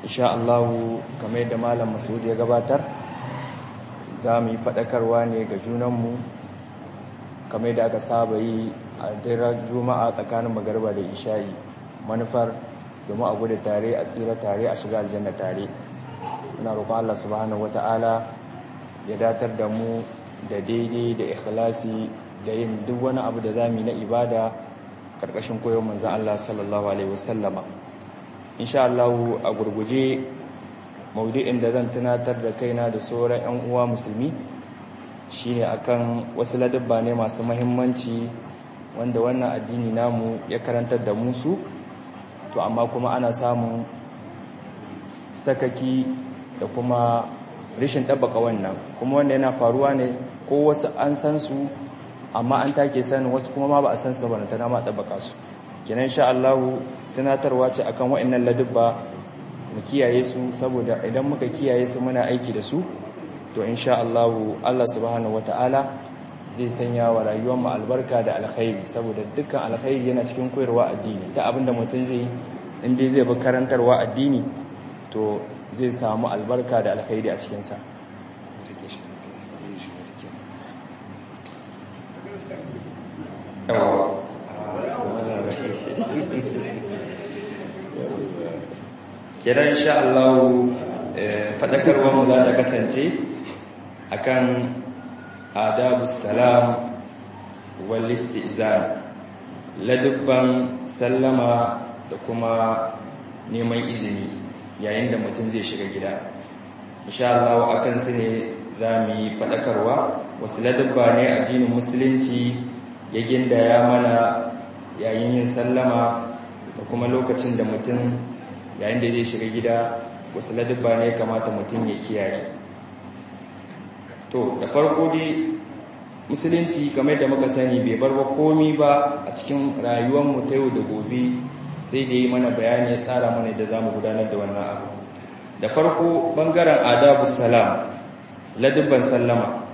insha Allah kamar yadda malam Masud ya gabatar za mu yi faɗakarwa ne ga junanmu kamar yadda aka saba yi a daren juma'a tsakanin magarba da isha'i manufar domin a gudu tare a tsira tare a shiga aljanna tare ina roƙon Allah subhanahu wata'ala ya datar da mu da daidai da ikhlasi da yin duk wani abu da zamu yi na ibada karkashin koyon manzon Allah sallallahu alaihi wasallama insha Allah a gurguje maudu'in da zan tunatar da kaina da sauran ƴan uwa musulmi shine akan wasu ladabba ne masu muhimmanci wanda wannan addini namu ya karantar da mu su to amma kuma ana samun sakaki da kuma rishin ɗabbaka wannan kuma wanda yana faruwa ne ko wasu an san su amma an take sanin wasu kuma ma ba a san su ba ta nama ɗabbaka su kenan sha Allah tunatarwa ce akan wa'annan ladubba mu kiyaye su saboda idan muka kiyaye su muna aiki da su to insha Allah Allah subhanahu wataala zai sanya wa rayuwar mu albarka da alkhairi saboda dukkan alkhairi yana cikin koyarwa addini ta abinda mutum zai in dai zai bi karantarwa addini to zai samu albarka da alkhairi a cikinsa kiran sha Allah faɗakarwar mu za ta kasance akan adabus salam wal istizan ladubban sallama da kuma neman izini yayin da mutum zai shiga gida insha Allah akan su ne za mu yi faɗakarwa wasu ladabba ne addinin musulunci ya gindaya mana yayin yin sallama da kuma lokacin da mutum yayin da zai shiga gida wasu ladabba ne kamata mutum ya kiyaye to da farko dai musulunci kamar da muka sani bai bar wa komi ba a cikin rayuwarmu ta yau da gobe sai da yi mana bayani ya tsara mana da za mu gudanar da wannan abu da farko bangaren adabu salam ladubban sallama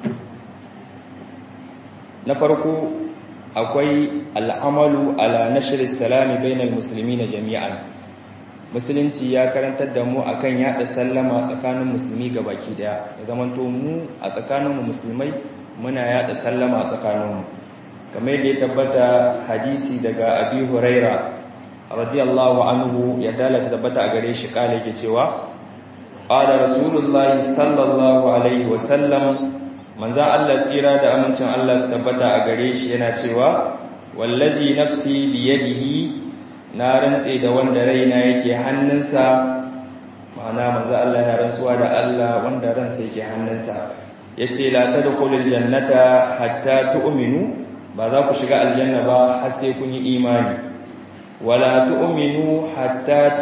na farko akwai al'amalu ala nashir salami bainal musulmi na jami'an musulunci ya karantar da mu akan yada sallama tsakanin musulmi ga baki daya ya zamanto mu a tsakaninmu musulmai muna yada sallama a tsakaninmu kamar yadda ya tabbata hadisi daga abi huraira radiyallahu anhu ya dalata tabbata a gare shi kale yake cewa qala rasulullahi sallallahu alaihi wasallam manzo Allah tsira da amincin Allah su tabbata a gare shi yana cewa wallazi nafsi biyadihi na rantse da wanda raina yake hannunsa ma'ana manzo Allah yana rantsuwa da Allah wanda ransa yake hannunsa yace la tadkhulul jannata hatta tu'minu ba za ku shiga aljanna ba har sai kun yi imani wala tu'minu hatta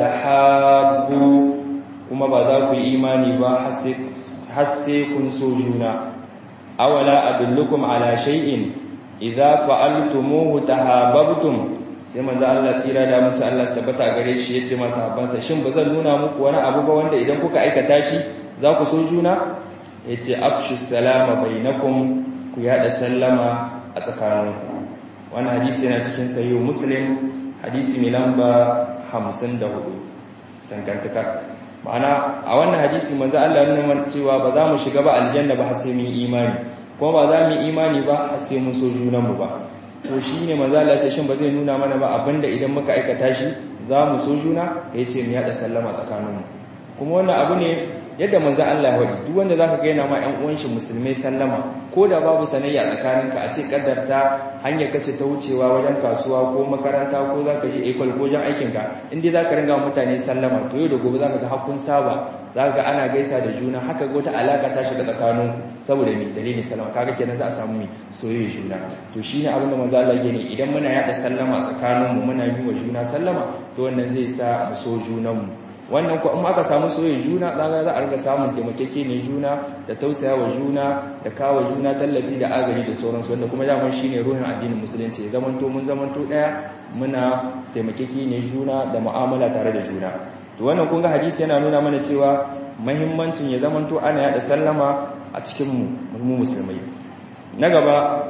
tahabbu kuma ba za ku yi imani ba har sai kun so juna awala adullukum ala shay'in idza fa'altumuhu tahabbtum sai manzo Allah tsira da mutu Allah tabbata gare shi yace masa habansa shin bazan nuna muku wani abu ba wanda idan kuka aikata shi za ku so juna yace afshu salama bainakum ku yada sallama a tsakaninku wannan hadisi yana cikin sahih muslim hadisi mai lamba 54 sankantaka ma'ana a wannan hadisi manzo Allah ya nuna cewa ba za mu shiga ba aljanna ba har sai mun imani kuma ba za mu yi imani ba har sai mun so junanmu ba to shine manzo Allah ce shin ba zai nuna mana ba abinda idan muka aikata shi za mu so juna yace mu yada sallama tsakaninmu kuma wannan abu ne yadda manzo Allah ya wadi duk wanda zaka ga yana ma ƴan uwan shi musulmai sallama ko da babu sanayya tsakaninka a ce kaddarta hanyar kace ta wucewa wajen kasuwa ko makaranta ko zaka je ekol ko wajen aikin ka in dai zaka ringa mutane sallama to yau da gobe zaka ga hakkun saba zaka ga ana gaisa da juna haka ga wata alaka ta shiga tsakanin saboda me dalilin sallama kaga kenan za a samu mi soyayya juna to shine abin da manzo Allah yake ne idan muna yada sallama tsakaninmu muna yi wa juna sallama to wannan zai sa mu so junanmu wannan ko in aka samu soyayya juna zaga za a riga samun taimakeke ne juna da tausayawa juna da kawo juna tallafi da agaji da sauransu wanda kuma daman shine ruhin addinin musulunci ya zamanto mun zamanto daya muna taimakeke ne juna da mu'amala tare da juna to wannan kun ga hadisi yana nuna mana cewa muhimmancin ya zamanto ana yada sallama a cikin mu mu musulmai na gaba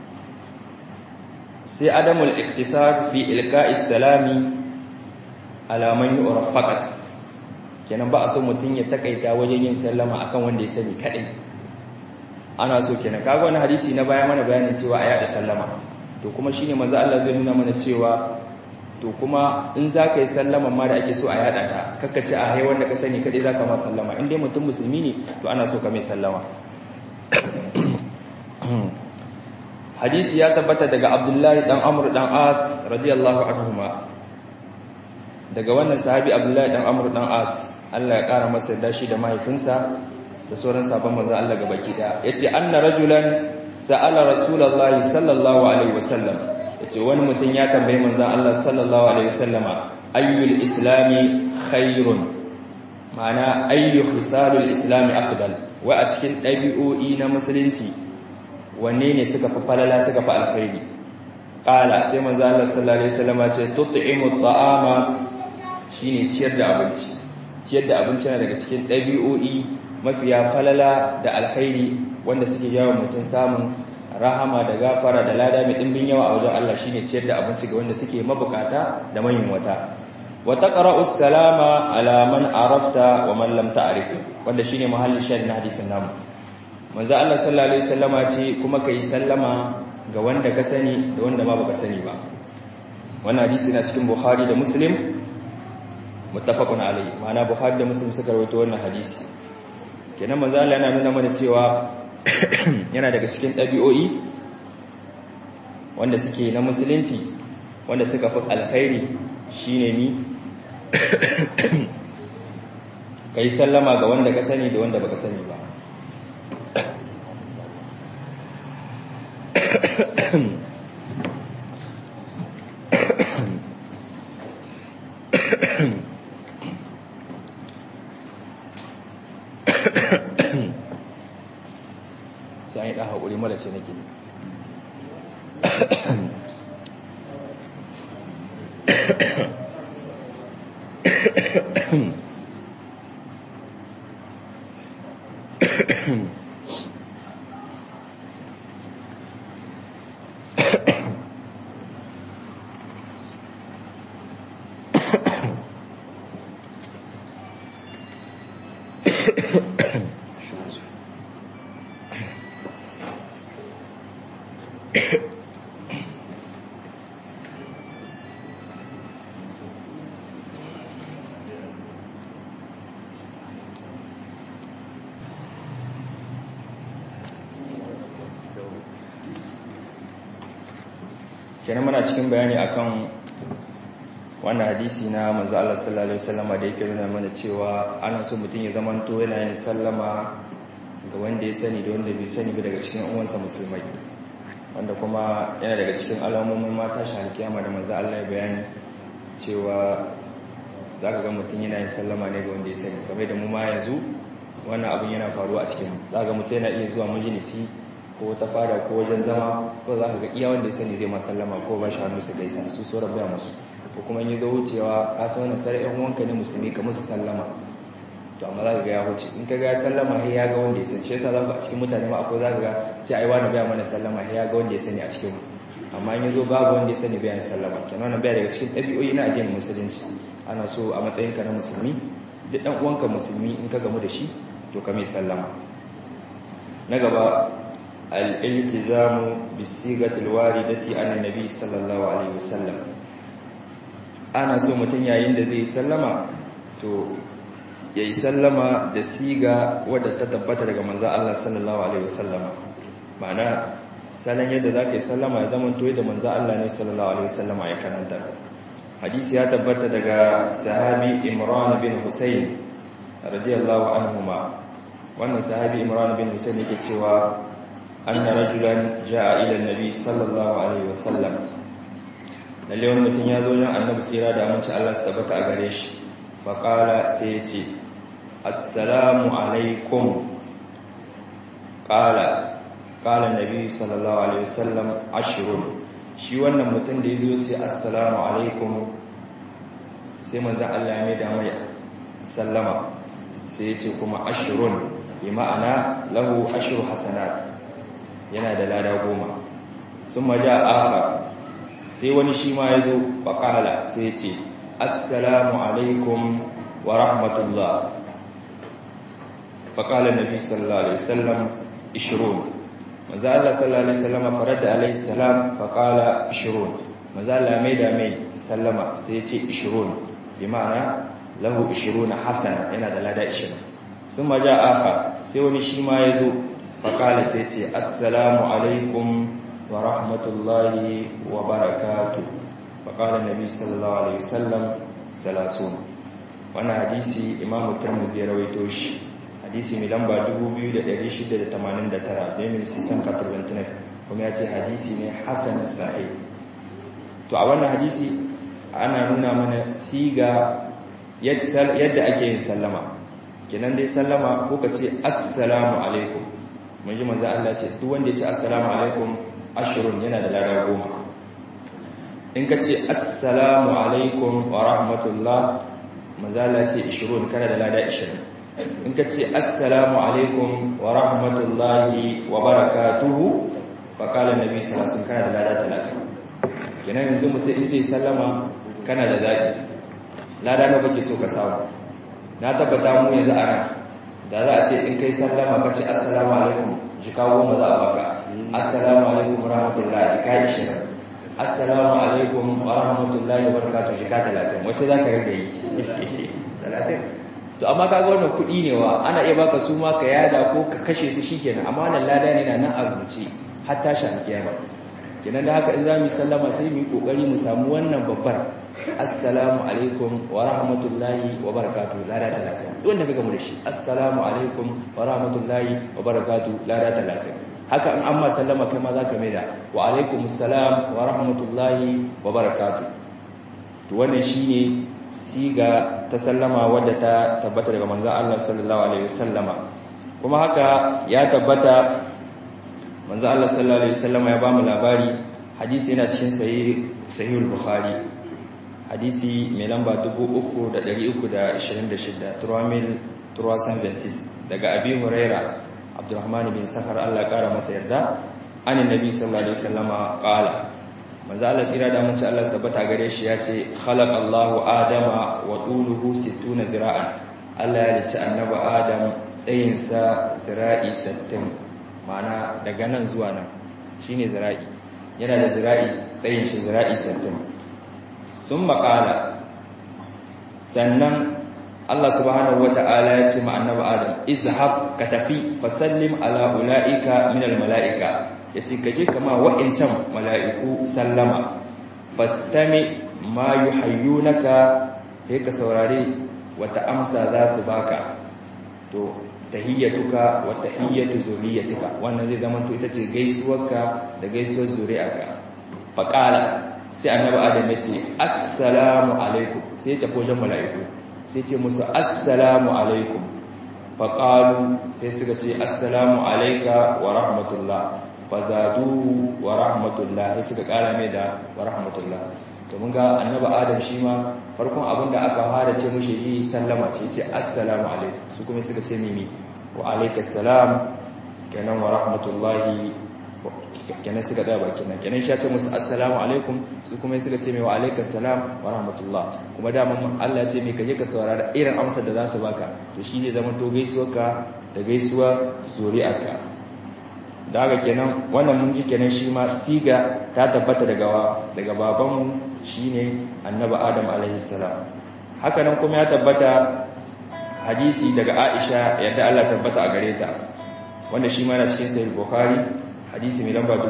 sai adamul iktisar fi ilqa'is salami ala man yu'raf faqat kenan ba a so mutum ya takaita wajen yin sallama akan wanda ya sani kadai ana so kenan kaga wani hadisi na baya mana bayanin cewa a yada sallama to kuma shine manzo Allah zai nuna mana cewa to kuma in za ka yi sallama ma da ake so a yada ta kakkace a hai wanda ka sani kadai za ka ma sallama in dai mutum musulmi ne to ana so ka mai sallama hadisi ya tabbata daga abdullahi dan amr dan as radiyallahu anhuma daga wannan sahabi abdullahi dan amr dan as Allah ya kara masa da shi da mahaifinsa da sauran sabon manzon Allah gabaki da yace anna rajulan sa'ala rasulullahi sallallahu alaihi wasallam yace wani mutum ya tambaye manzon Allah sallallahu alaihi wasallama ayyul islami khairun ma'ana ayyu khisalul islami afdal wa a cikin dabi'o'i na musulunci wanne ne suka fi falala suka fi alkhairi qala sai manzo Allah sallallahu alaihi wasallam ce tut'imu at'ama shine ciyar da abinci ciyar da abinci yana daga cikin dabi'o'i mafiya falala da alkhairi wanda suke jawo mutum samun rahama da gafara da lada mai dimbin yawa a wajen Allah shine ciyar da abinci ga wanda suke mabukata da manyan wata wa taqra'u salama ala man arafta wa man lam ta'rif wanda shine mahallin shahid na hadisin namu manzo Allah sallallahu alaihi wasallama ce kuma kai sallama ga wanda ka sani da wanda ma baka sani ba wannan hadisi na cikin Bukhari da Muslim muttafaqun alaihi ma'ana Bukhari da Muslim suka rawaito wannan hadisi kenan manzo Allah yana nuna mana cewa yana daga cikin ɗabi'o'i wanda suke na musulunci wanda suka fi alkhairi shine ni kai sallama ga wanda ka sani da wanda baka sani ba sai ɗan haƙuri mara ce nake kenan muna cikin bayani akan wannan hadisi na manzo Allah sallallahu alaihi wasallam da yake nuna mana cewa ana so mutum ya zamanto yana yin sallama ga wanda ya sani da wanda bai sani ba daga cikin uwansa musulmai wanda kuma yana daga cikin alamomin mata shi alkiyama da manzo Allah ya bayani cewa zaka ga mutum yana yin sallama ne ga wanda ya sani kamar da mu ma yanzu wannan abin yana faruwa a cikin zaka ga mutum yana iya zuwa majalisi ko ta fara ko wajen zama ko za ka ga iya wanda ya sani zai masallama ko ba shi hannu su gaisa su so rabuwa musu ko kuma yi zo wucewa ka san wannan sai ɗan wanka ne musulmi ka musu sallama to amma za ka ga ya wuce in ka ga ya sallama sai ya ga wanda ya sani shi yasa za ka a cikin mutane ma akwai za ka ga sai ai wani baya mana sallama sai ya ga wanda ya sani a cikin amma in ya zo babu wanda ya sani bayan sallama kenan wannan baya daga cikin ɗabi'o'i na addinin musulunci ana so a matsayinka na musulmi duk ɗan uwanka musulmi in ka gamu da shi to ka mai sallama na gaba الالتزام بالصيغه الوارده عن النبي صلى الله عليه وسلم ana so mutum yayin da zai sallama to yayi sallama da siga wadda ta tabbata daga manzon Allah sallallahu alaihi wasallama ma'ana salan yadda zaka yi sallama ya zama to da manzon Allah ne sallallahu alaihi wasallama ya karanta hadisi ya tabbata daga sahabi Imran bin Husayn radiyallahu anhuma wannan sahabi Imran bin Husayn yake cewa أن رجلا جاء إلى النبي صلى الله عليه وسلم lalle wani mutum ya zo jan annabi sira da aminci Allah su tabbata a gare shi faƙala sai ya ce assalamu alaikum ƙala ƙala nabi sallallahu alaihi wasallam ashirun shi wannan mutum da ya zo ce assalamu alaikum sai manzan Allah ya mai da mai sallama sai ya ce kuma ashirun bi ma'ana lahu ashiru hasanat yana da lada goma sun maja aka sai wani shi ma ya zo bakala sai ce assalamu alaikum wa rahmatullah faqala an-nabi sallallahu alaihi wasallam 20 manzo Allah sallallahu alaihi wasallam farada alaihi salam faqala 20 manzo Allah mai da mai sallama sai ya ce 20 bi ma'ana lahu 20 hasana yana da lada 20 sun maja aka sai wani shi ma ya zo faƙali sai ce assalamu alaikum wa rahmatullahi wa barakatu faƙali nabi sallallahu alaihi wasallam salasun wannan hadisi imamu turmuzi ya rawaito shi hadisi mai lamba 2689 domin sisan katurbantinaf kuma ya ce hadisi ne hasan sa'i to a wannan hadisi ana nuna mana siga yadda ake yin sallama kenan dai sallama ko ka ce assalamu alaikum mun ji manzo Allah ce duk wanda ya ce assalamu alaikum ashrun yana da lada goma in ka ce assalamu alaikum wa rahmatullah manzo Allah ce 20 kana da lada 20 in ka ce assalamu alaikum wa rahmatullahi wa barakatuhu fa qala nabi sallallahu alaihi wasallam kana da lada 30 kenan yanzu mutum in zai sallama kana da zabi lada nawa kake so ka samu na tabbata mu yanzu a ran da za a ce in kai sallama ka ce assalamu alaikum jika goma za a baka assalamu alaikum rahmatullahi jika ishirin assalamu alaikum wa rahmatullahi wa barakatuh jika talatin wacce za ka rage yi talatin to amma kaga wannan kuɗi ne wa ana iya baka su ma ka yada ko ka kashe su shikenan amma wannan lada ne na nan a rubuce har tashi alkiyama kenan da haka in za mu sallama sai mu yi kokari mu samu wannan babbar assalamu alaikum wa rahmatullahi wa barakatuh lada talatin wanda ka gamu da shi assalamu alaikum wa rahmatullahi wa barakatuh lada talatin haka in amma sallama kai ma za ka maida wa alaikum assalam wa rahmatullahi wa barakatuh to wannan shine siga ta sallama wadda ta tabbata daga manzon Allah sallallahu alaihi wasallama kuma haka ya tabbata manzo Allah sallallahu alaihi wasallam ya bamu labari hadisi yana cikin sahih sahihul bukhari hadisi mai lamba 3326 turamil turasan bensis daga abi huraira abdurrahman bin sakar Allah kara masa yarda anin nabi sallallahu alaihi wasallam qala manzo Allah tsira da mun ci Allah sabata gare shi ya ce khalaqallahu adama wa tuluhu 60 zira'an Allah ya ci annabi adam tsayinsa zira'i 60 ma'ana daga nan zuwa nan shine zira'i yana da zira'i tsayin shi zira'i 60 sun makala sannan Allah subhanahu wata'ala ya ce ma annabi Adam izhab ka tafi fasallim ala ulaika min almalaika yace kaje kama wa'incan mala'iku sallama fastami ma yuhayyunaka sai ka saurare wata amsa za su baka to tahiyyatuka wa tahiyyatu zuriyatika wannan zai zama to ita ce gaisuwarka da gaisuwar zuriyarka faqala sai annabi adam ya ce assalamu alaikum sai ta wajen mala'iku sai ce musu assalamu alaikum faqalu sai suka ce assalamu alayka wa rahmatullah fazadu wa rahmatullah sai suka kara mai da wa rahmatullah to mun ga annabi adam shi ma farkon abin da aka fara ce mushi yi sallama ce ce assalamu alaikum su kuma suka ce mimi wa alaikas salam kenan wa rahmatullahi kenan suka da baki nan kenan shi ce musu assalamu alaikum su kuma suka ce mai wa alaikas salam wa rahmatullah kuma daman Allah ya ce mai kaje ka saurara irin amsar da za su baka to shi zai zama to gaisuwarka da gaisuwa zuri'arka da haka kenan wannan mun ji kenan shi ma siga ta tabbata daga daga babanmu shine annabi adam alaihi salam haka nan kuma ya tabbata hadisi daga Aisha yadda Allah tabbata a gare ta wanda shi ma na cikin sahih bukhari hadisi mai lamba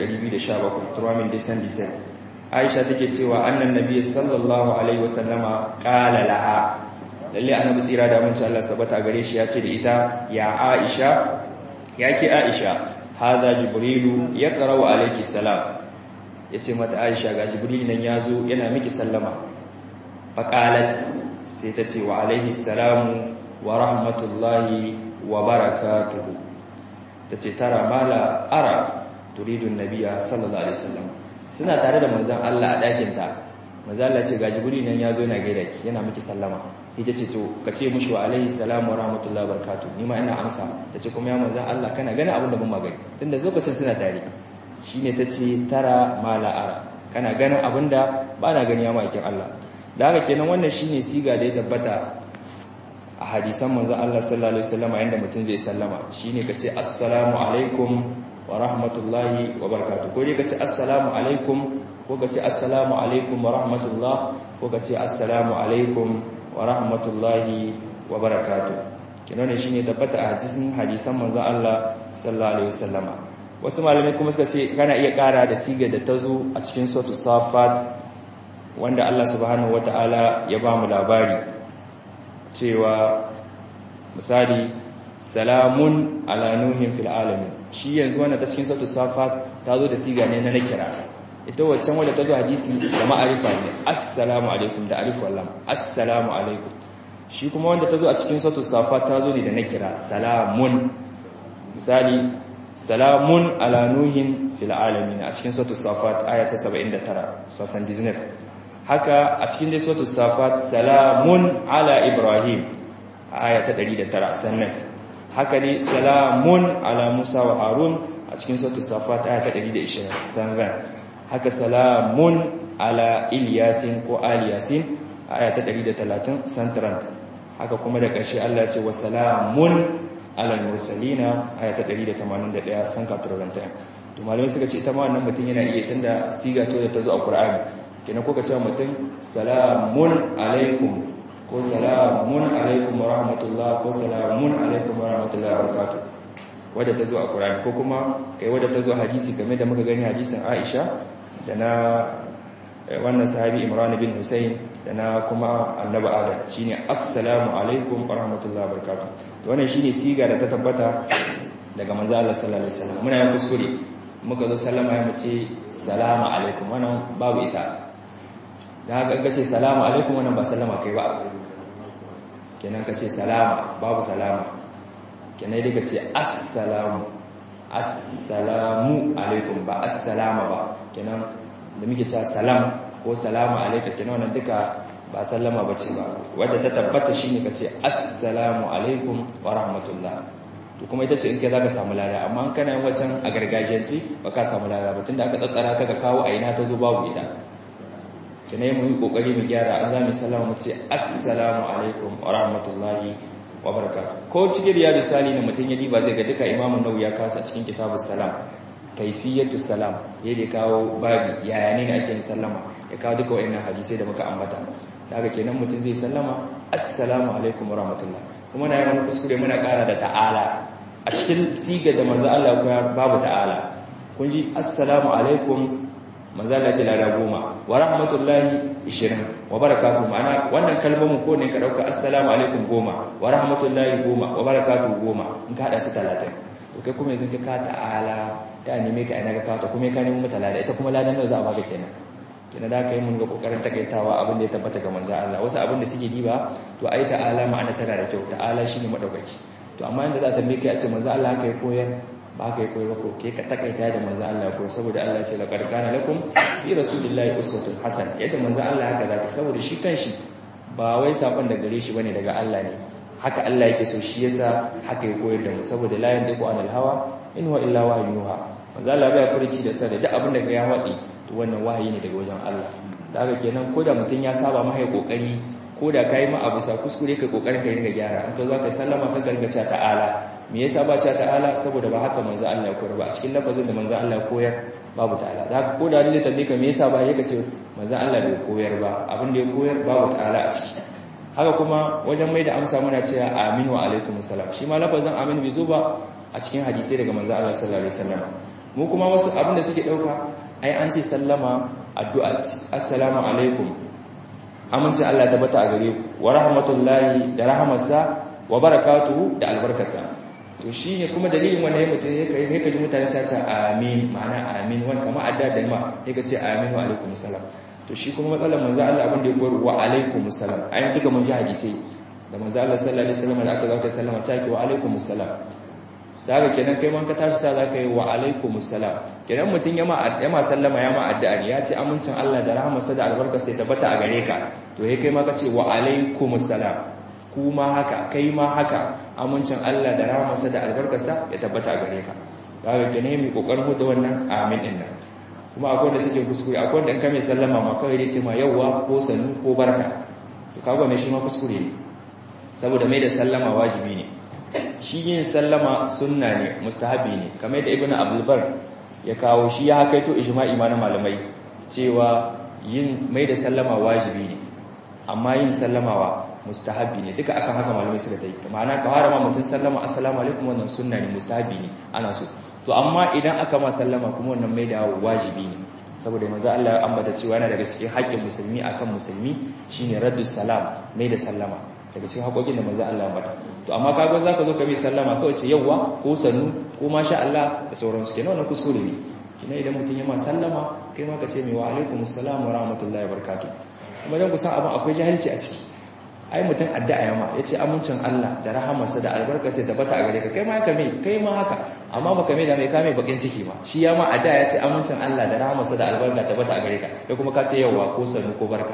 3217 turamin disan disan Aisha take cewa annan nabi sallallahu alaihi wasallama qala laha lalle annabi tsira da mun Allah sabata a gare shi ya ce da ita ya Aisha yake Aisha hada jibrilu yaqra'u alayki salam yace mata Aisha ga jibril nan yazo yana miki sallama faqalat sai ta ce wa alaihi salamu wa rahmatullahi wa barakatuhu tace tara mala ara turidun nabiyya sallallahu alaihi wasallam suna tare da manzon Allah a dakin ta manzon Allah ce ga jibril nan yazo yana gaida ki yana miki sallama ita ce to ka ce mushi wa alaihi salamu wa rahmatullahi wa barakatuhu ni ma ina amsa tace kuma ya manzon Allah kana gani abin da ban magani tunda lokacin suna tare shine tace tara mala ara kana ganin abin da ba na gani ya makin Allah da haka kenan wannan shine siga da ya tabbata a hadisan manzon Allah sallallahu alaihi wasallam yanda mutum zai sallama shine kace assalamu alaikum wa rahmatullahi wa barakatuh ko dai kace assalamu alaikum ko kace assalamu alaikum wa rahmatullah ko kace assalamu alaikum wa rahmatullahi wa barakatuh kina ne shine tabbata a hadisin hadisan manzon Allah sallallahu alaihi wasallam wasu malamai kuma suka ce kana iya kara da siga da tazo a cikin suratul safat wanda Allah subhanahu wataala ya ba mu labari cewa misali salamun ala nuhin fil alamin shi yanzu wannan ta cikin suratul safat ta zo da siga ne na nakira ita waccan wadda ta zo hadisi da ma'arifa ne assalamu alaikum da alif wallam assalamu alaikum shi kuma wanda ta zo a cikin suratul safat ta zo ne da nakira salamun misali salamun ala nuhin fil alamin a cikin suratul safat aya ta 79 sosan dizinat haka a cikin dai suratul safat salamun ala ibrahim aya ta 109 sannan haka ne salamun ala Musa wa Harun a cikin suratul Safat aya ta 120 sanran haka salamun ala Ilyasin ko Aliyasin aya ta 130 santran haka kuma da ƙarshe Allah ya ce wa salamun ala mursalina aya ta 181 sanka turanta to malamai suka ce ita ma wannan mutum yana iya tunda siga ce da ta zo a Qur'ani kenan ko ka ce mutum salamun alaikum ko salamun alaikum wa rahmatullah ko salamun alaikum wa rahmatullah wa barakatuh wadda ta zo a Qur'ani ko kuma kai wadda ta zo hadisi game da muka gani hadisin Aisha da na wannan sahabi Imran bin Hussein da na kuma annabi Adam shine assalamu alaikum wa rahmatullah wa barakatuh to wannan shine siga da ta tabbata daga manzo Allah sallallahu alaihi wasallam muna yin kusuri muka zo sallama ya mace salamu alaikum wannan babu ita da haka ka ce salamu alaikum wannan ba sallama kai ba kenan ka ce salama babu salama kenan dai ka ce assalamu assalamu alaikum ba assalama ba kenan da muke cewa salam ko salamu alaikum kenan wannan duka ba sallama ba ce ba wadda ta tabbata shine ka ce assalamu alaikum wa rahmatullah to kuma ita ce in kai zaka samu lada amma kana yin wacan a gargajiyanci ba ka samu lada ba tunda aka tsatsara ta ka kawo a ina ta zo babu ita kina yi mu yi kokari mu gyara an zami sallama mu ce assalamu alaikum wa rahmatullahi wa barakatuh ko cikin riyadu sali ne mutum ya diba zai ga duka imamun nawawi ya kasa cikin kitabus salam kaifiyatu salam ya da kawo babi yaya ne ake yin sallama ya kawo duka wayannan hadisai da muka ambata daga kenan mutum zai sallama assalamu alaikum wa rahmatullah kuma na yi wani kuskure muna kara da ta'ala a cikin siga da manzo Allah ya babu ta'ala kun ji assalamu alaikum manzo Allah ce lada goma wa rahmatullahi 20 wa barakatuhu ma'ana wannan kalmomin ko ne ka dauka assalamu alaikum goma wa rahmatullahi goma wa barakatuhu goma in ka hada su 30 to kai kuma yanzu ka ta'ala ta neme ka ina ka kawo kuma ka nemi mata lada ita kuma ladan nawa za a baka kenan kina da kai mun ga kokarin takaitawa abin da ya tabbata ga manzo Allah wasu abin da suke diba to ai ta'ala ma'ana tana da kyau ta'ala shine madaukaki to amma inda za ta mike a ce manzo Allah kai koyar ba ka yi koyi ko ke ka takaita da manzo Allah ko saboda Allah ce laqad kana lakum fi rasulillahi uswatun hasana yadda manzo Allah haka zaka saboda shi kanshi ba wai sakon da gare shi bane daga Allah ne haka Allah yake so shi yasa haka ya koyar da mu saboda la yantiqu anil hawa in huwa illa wahyuha manzo Allah bai furici da sada duk abin da ya wadi to wannan wahayi ne daga wajen Allah daga kenan ko da mutun ya saba mai kokari ko da kai ma abu sa kuskure kai kokarin kai ringa gyara an ka zo ka sallama ka gargaca ta'ala me yasa ba ta ta'ala saboda ba haka manzo Allah ya koyar ba a cikin lafazin da manzo Allah ya koyar babu ta'ala da ko da ne tambaye ka me yasa ba yake ce manzo Allah bai koyar ba abin da ya koyar babu ta'ala a ciki haka kuma wajen mai da amsa muna cewa aminu wa alaikum salam shi ma lafazin amin bai zo ba a cikin hadisi daga manzo Allah sallallahu alaihi wasallam mu kuma wasu abin da suke dauka ai an ce sallama addu'a assalamu alaikum amince Allah ta bata a gare ku wa rahmatullahi da rahmarsa wa barakatuhu da albarkarsa to shine kuma dalilin wannan yayin mutum yake yake ji mutane sai ta amin ma'ana amin wani kamar adda da ma yake ce amin wa alaikum salam to shi kuma matsalar manzo Allah abin da ya koyar wa alaikum salam ayin duka mun ji hadisi da manzo Allah sallallahu alaihi wasallam da aka zaka sallama ta ki wa alaikum salam da haka kenan kai man ka tashi ta zaka yi wa alaikum salam kenan mutum yama yama sallama yama addu'a ya ce amincin Allah da rahmarsa da albarka sai tabbata a gare ka to yayi kai ma ka ce wa alaikum salam kuma haka kai ma haka amincin Allah da rahmarsa da albarkarsa ya tabbata a gare ka da haka kenan mai kokarin hudu wannan amin din nan kuma akwai da suke kuskure akwai da in ka mai sallama ma kawai dai ce ma yawwa ko sanu ko barka to kaga ne shi ma kuskure ne saboda mai da sallama wajibi ne shi yin sallama sunna ne mustahabi ne kamar da ibnu abdulbar ya kawo shi ya hakaito ijma'i ma na malamai cewa yin mai da sallama wajibi ne amma yin sallamawa mustahabi ne duka akan haka malamai suka yi ma'ana ka fara ma mutum sallama assalamu alaikum wannan sunna ne mustahabi ne ana so to amma idan aka ma sallama kuma wannan mai da wajibi ne saboda manzo Allah ya ambata cewa yana daga cikin haƙƙin musulmi akan musulmi shine raddus salam mai da sallama daga cikin haƙoƙin da manzo Allah ya ambata to amma kaga zaka zo ka mai sallama kawai ce yawwa ko sanu ko masha Allah da sauransu kenan wannan kuskure ne kina idan mutum ya ma sallama kai ma ka ce mai wa alaikumus salam wa rahmatullahi wa barakatuh kuma dan kusan abin akwai jahilci a ciki ai mutum addu'a yama yace amincin Allah da rahamarsa da albarkarsa da bata a gare ka kai ma haka mai kai ma haka amma baka mai da mai kame bakin ciki ba shi ya ma addu'a yace amincin Allah da rahamarsa da albarka ta bata a gare ka kai kuma ka ce yawa ko sanu ko barka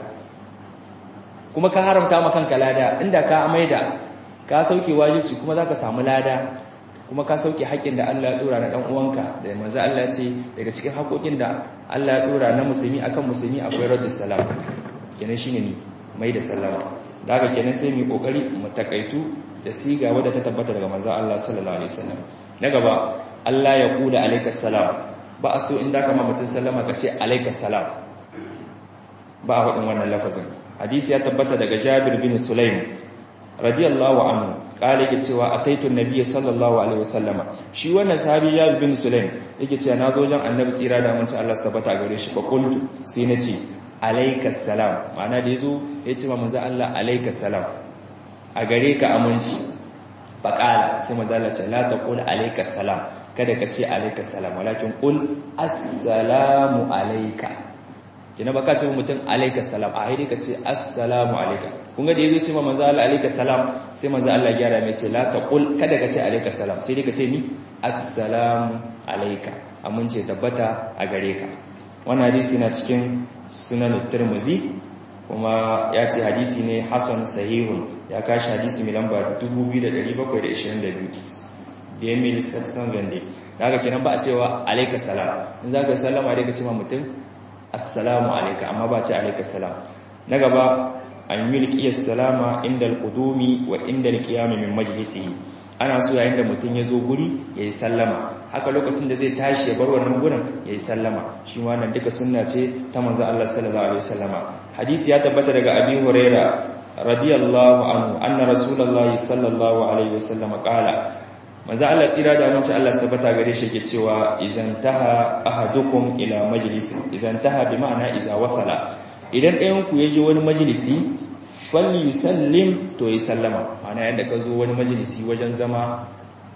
kuma ka haramta ma kanka lada inda ka maida ka sauke wajibi kuma zaka samu lada kuma ka sauke haƙƙin da Allah ya dora na dan uwanka da manzo Allah ya ce daga cikin haƙoƙin da Allah ya dora na musulmi akan musulmi akwai raddus salam kenan shine ni mai da sallama da haka kenan sai mu kokari mu takaitu da siga wadda ta tabbata daga manzo Allah sallallahu alaihi wasallam na gaba Allah ya kula alayka salam ba a so in da kama mutun sallama ka ce alayka salam ba a wadin wannan lafazin hadisi ya tabbata daga Jabir bin Sulaim radiyallahu anhu kale yake cewa ataitu nabiyyi sallallahu alaihi wasallama shi wannan sahabi Jabir bin Sulaim yake cewa nazo wajen annabi tsira da mun ci Allah sabata gare shi fa qultu sai nace alaikas salam ma'ana da yazo ya ce ma manzo Allah alaikas salam a gare ka aminci faqala sai manzo Allah ce la taqul alaikas salam kada ka ce alaikas salam walakin qul assalamu alayka kina baka ce mutum alaikas salam a haidi ka ce assalamu alayka kun ga da yazo ce ma manzo Allah alaikas salam sai manzo Allah ya gyara mai ce la taqul kada ka ce alaikas salam sai dai ka ce ni assalamu alayka amince tabbata a gare ka wannan hadisi na cikin sunan tirmizi kuma ya ce hadisi ne hasan sahihun ya kashi hadisi mai lamba 2722 da emil sassan gande daga kenan ba a cewa alaika salam in za ka sallama dai ka ce ma mutum assalamu alaika amma ba ce alaika salam na gaba an yi liƙiyar salama inda alƙudumi wa inda alƙiyami min majalisi ana so yayin da mutum ya zo guri ya yi sallama haka lokacin da zai tashi ya bar wannan gurin ya yi sallama shi wannan duka sunna ce ta manzo Allah sallallahu alaihi wasallama hadisi ya tabbata daga Abi Huraira radiyallahu anhu anna rasulullahi sallallahu alaihi wasallama qala manzo Allah tsira da amince Allah sabata gare shi ke cewa idan taha ahadukum ila majlis idan taha bi ma'ana iza wasala idan ɗayan ku yaje wani majlisi falyusallim to yi sallama ana yadda ka zo wani majalisi wajen zama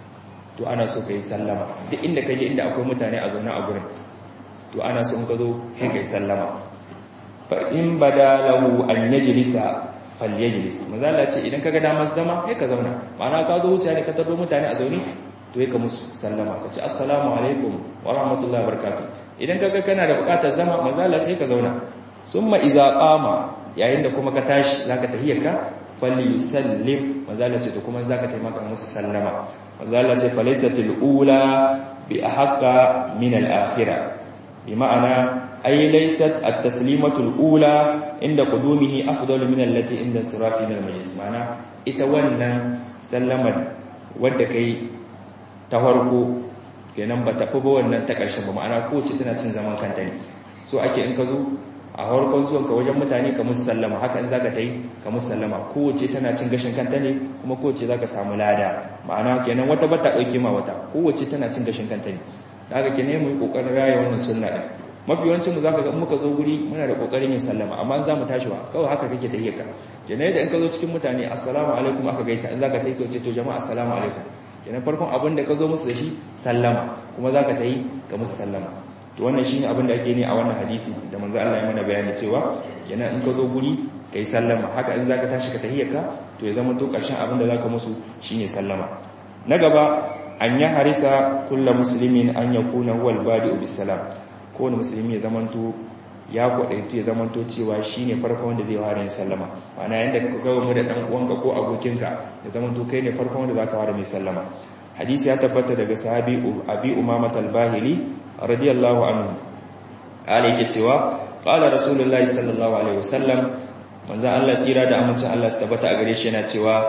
to ana so ka yi sallama duk inda ka je inda akwai mutane a zaune a gurin to ana so in ka zo sai ka yi sallama fa in bada lahu an yajlisa falyajlis mazala ce idan kaga damar zama sai ka zauna ma'ana ka zo wuce ne ka tado mutane a zaune to sai ka musu sallama ka ce assalamu alaikum wa rahmatullahi wa barakatuh idan kaga kana da bukatar zama mazala ce ka zauna summa idza qama yayin da kuma ka tashi zaka tahiyyarka falyusallim mazala ce to kuma zaka taimaka musu sallama mazala ce falaysatil ula bi ahqa min al akhirah bi ma'ana ay laysat at taslimatul ula inda qudumihi afdalu min allati inda sirafi min al majlis ma'ana ita wannan sallamar wadda kai ta farko kenan ba ta fi ba wannan ta ƙarshen ba ma'ana kowace tana cin zaman kanta ne so ake in ka zo a harkon zuwanka wajen mutane ka musu sallama haka in zaka ta yi ka musu sallama kowace tana cin gashin kanta ne kuma kowace zaka samu lada ma'ana kenan wata bata dauke ma wata kowace tana cin gashin kanta ne da haka kenan mu yi kokarin raya wannan sunna din mafi yawancin mu zaka ga in muka zo guri muna da kokarin yin sallama amma in zamu tashi ba kawai haka kake tayyar ka kenan yadda in ka zo cikin mutane assalamu alaikum aka gaisa in zaka tayi ka ce to jama'a assalamu alaikum kenan farkon abin da ka zo musu da shi sallama kuma zaka tayi ka musu sallama to wannan shine abin da ake ne a wannan hadisi da manzo Allah ya mana bayani cewa kenan in ka zo guri kai sallama haka in zaka tashi ka tahiyyaka to ya zama to karshen abin da zaka musu shine sallama na gaba an ya harisa kullu muslimin an yakuna huwal badi'u bis salam kowane musulmi ya zamanto ya kwadaitu ya zamanto cewa shine farkon wanda zai fara yin sallama ma'ana yanda ka ga mu da dan uwanka ko abokinka ya zamanto kai ne farkon wanda zaka fara mai sallama hadisi ya tabbata daga sahabi abi umama al-bahili radiyallahu anhu kale yake cewa qala rasulullahi sallallahu alaihi wasallam manzo Allah tsira da amincin Allah tabbata a gare shi yana cewa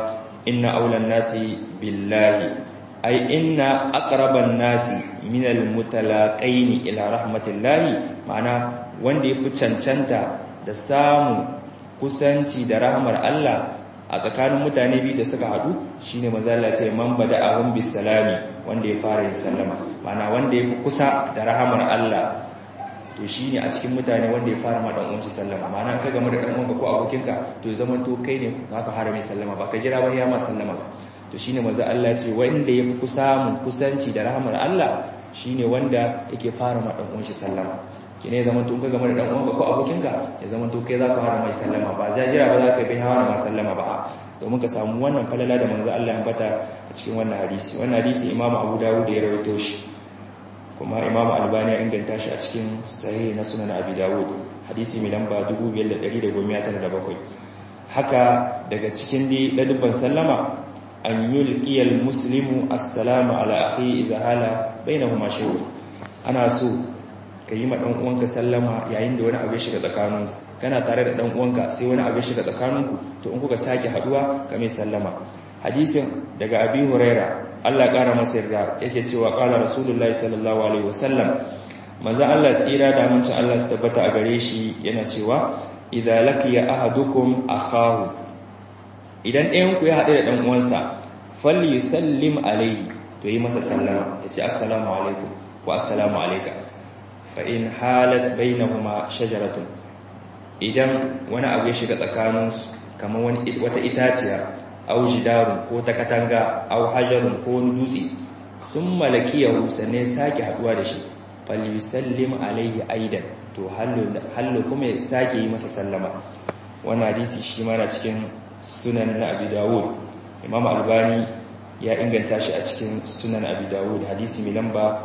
inna aulan nasi billahi ai inna aqraban nasi min almutalaqain ila rahmatillahi ma'ana wanda yafi cancanta da samu kusanci da rahmar Allah a tsakanin mutane biyu da suka hadu shine manzo Allah ce man bada'ahum bisalami wanda ya fara yin sallama ma'ana wanda yafi kusa da rahmar Allah to shine a cikin mutane wanda ya fara ma dan uwansa sallama ma'ana ka game da dan uwanka ko abokinka to ya zama to kai ne zaka fara mai sallama ba ka jira ba ya ma sallama ba to shine manzo Allah ce wanda yafi kusa mun kusanci da rahmar Allah shine wanda yake fara ma dan uwansa sallama kine ya zama to ka game da dan uwanka ko abokinka ya zama to kai zaka fara mai sallama ba za jira ba zaka bi hawa ma sallama ba domin ka samu wannan falala da manzo Allah ya bata a cikin wannan hadisi wannan hadisi Imam Abu Dawud ya rawaito shi kuma imam albani ya inganta shi a cikin sahih na sunan abi dawud hadisi mai lamba 5197 haka daga cikin ladubban sallama an yulqiyal muslimu assalamu ala akhi idza hala bainahuma shay'un ana so ka yi ma dan uwanka sallama yayin da wani abu ya shiga tsakanin kana tare da dan uwanka sai wani abu ya shiga tsakaninku to in kuka sake haduwa ka mai sallama hadisin daga abi huraira Allah ƙara masa yarda yake cewa ƙala Rasulullahi sallallahu alaihi wasallam manzo Allah tsira da amincin Allah su tabbata a gare shi yana cewa idza laqiya ahadukum akhahu idan ɗayan ku ya haɗu da ɗan uwansa falyusallim alaihi to yi masa sallama yace assalamu alaikum wa assalamu alayka fa in halat bainahuma shajaratun idan wani abu ya shiga tsakaninsu kamar wani wata itaciya au jidarun ko ta katanga au hajarun ko wani dutse sun malakiyahu sannan sake haduwa da shi falyusallim alaihi aidan to hallo kuma ya sake yi masa sallama wannan hadisi shi ma na cikin sunan na abi dawud imam albani ya inganta shi a cikin sunan abi dawud hadisi mai lamba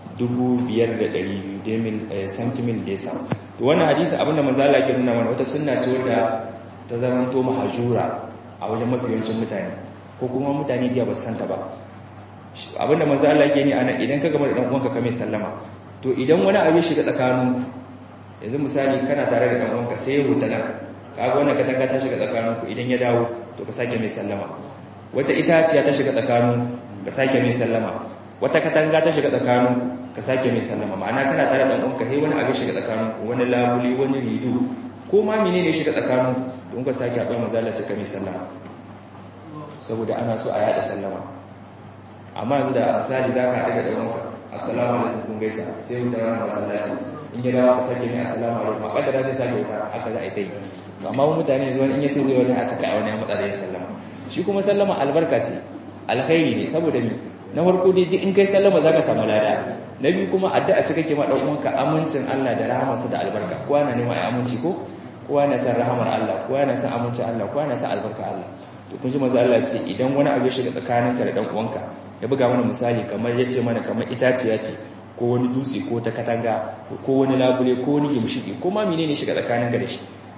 5,200 santimin desa to wannan hadisi abinda manzala ke nuna mana wata sunna ce wadda ta zamanto mahajura a wajen mafiyancin mutane ko kuma mutane biya ba santa ba abinda manzo Allah yake ni ana idan ka gama da dan uwanka ka mai sallama to idan wani abu shiga tsakanin yanzu misali kana tare da dan uwanka sai ya huta nan kaga wannan katanga ta shiga tsakanin ku idan ya dawo to ka sake mai sallama wata itaciya ta shiga tsakanin ka sake mai sallama wata katanga ta shiga tsakanin ka sake mai sallama ma'ana kana tare da dan uwanka sai wani abu shiga tsakanin ku wani labuli wani rido ko ma menene shiga tsakanin don ka sake haɗuwa mazalaci ka mai sallama saboda ana so a yada sallama amma yanzu da misali za ka haɗu da ɗanwanka assalamu alaikum kun gaisa sai wuta rana masallaci in ya dawo ka sake mai assalamu alaikum a ƙadara zai sake wuta haka za a yi ta yi amma mutane zuwa in ya ce zai wani a cika a wani ya matsa da yin sallama shi kuma sallama albarka ce alkhairi ne saboda ni na farko dai duk in kai sallama za ka samu lada na biyu kuma addu'a ce kake ma ɗan uwanka amincin Allah da rahamarsa da albarka kowa na neman aminci ko kowa na san rahamar Allah kowa na san amincin Allah kowa na san albarka Allah to kun ji manzo Allah ce idan wani abu ya shiga tsakaninka da dan uwanka ya buga mana misali kamar yace mana kamar itaciya ce ko wani dutse ko ta katanga ko wani labule ko wani gimshiki ko ma menene shiga tsakaninka da shi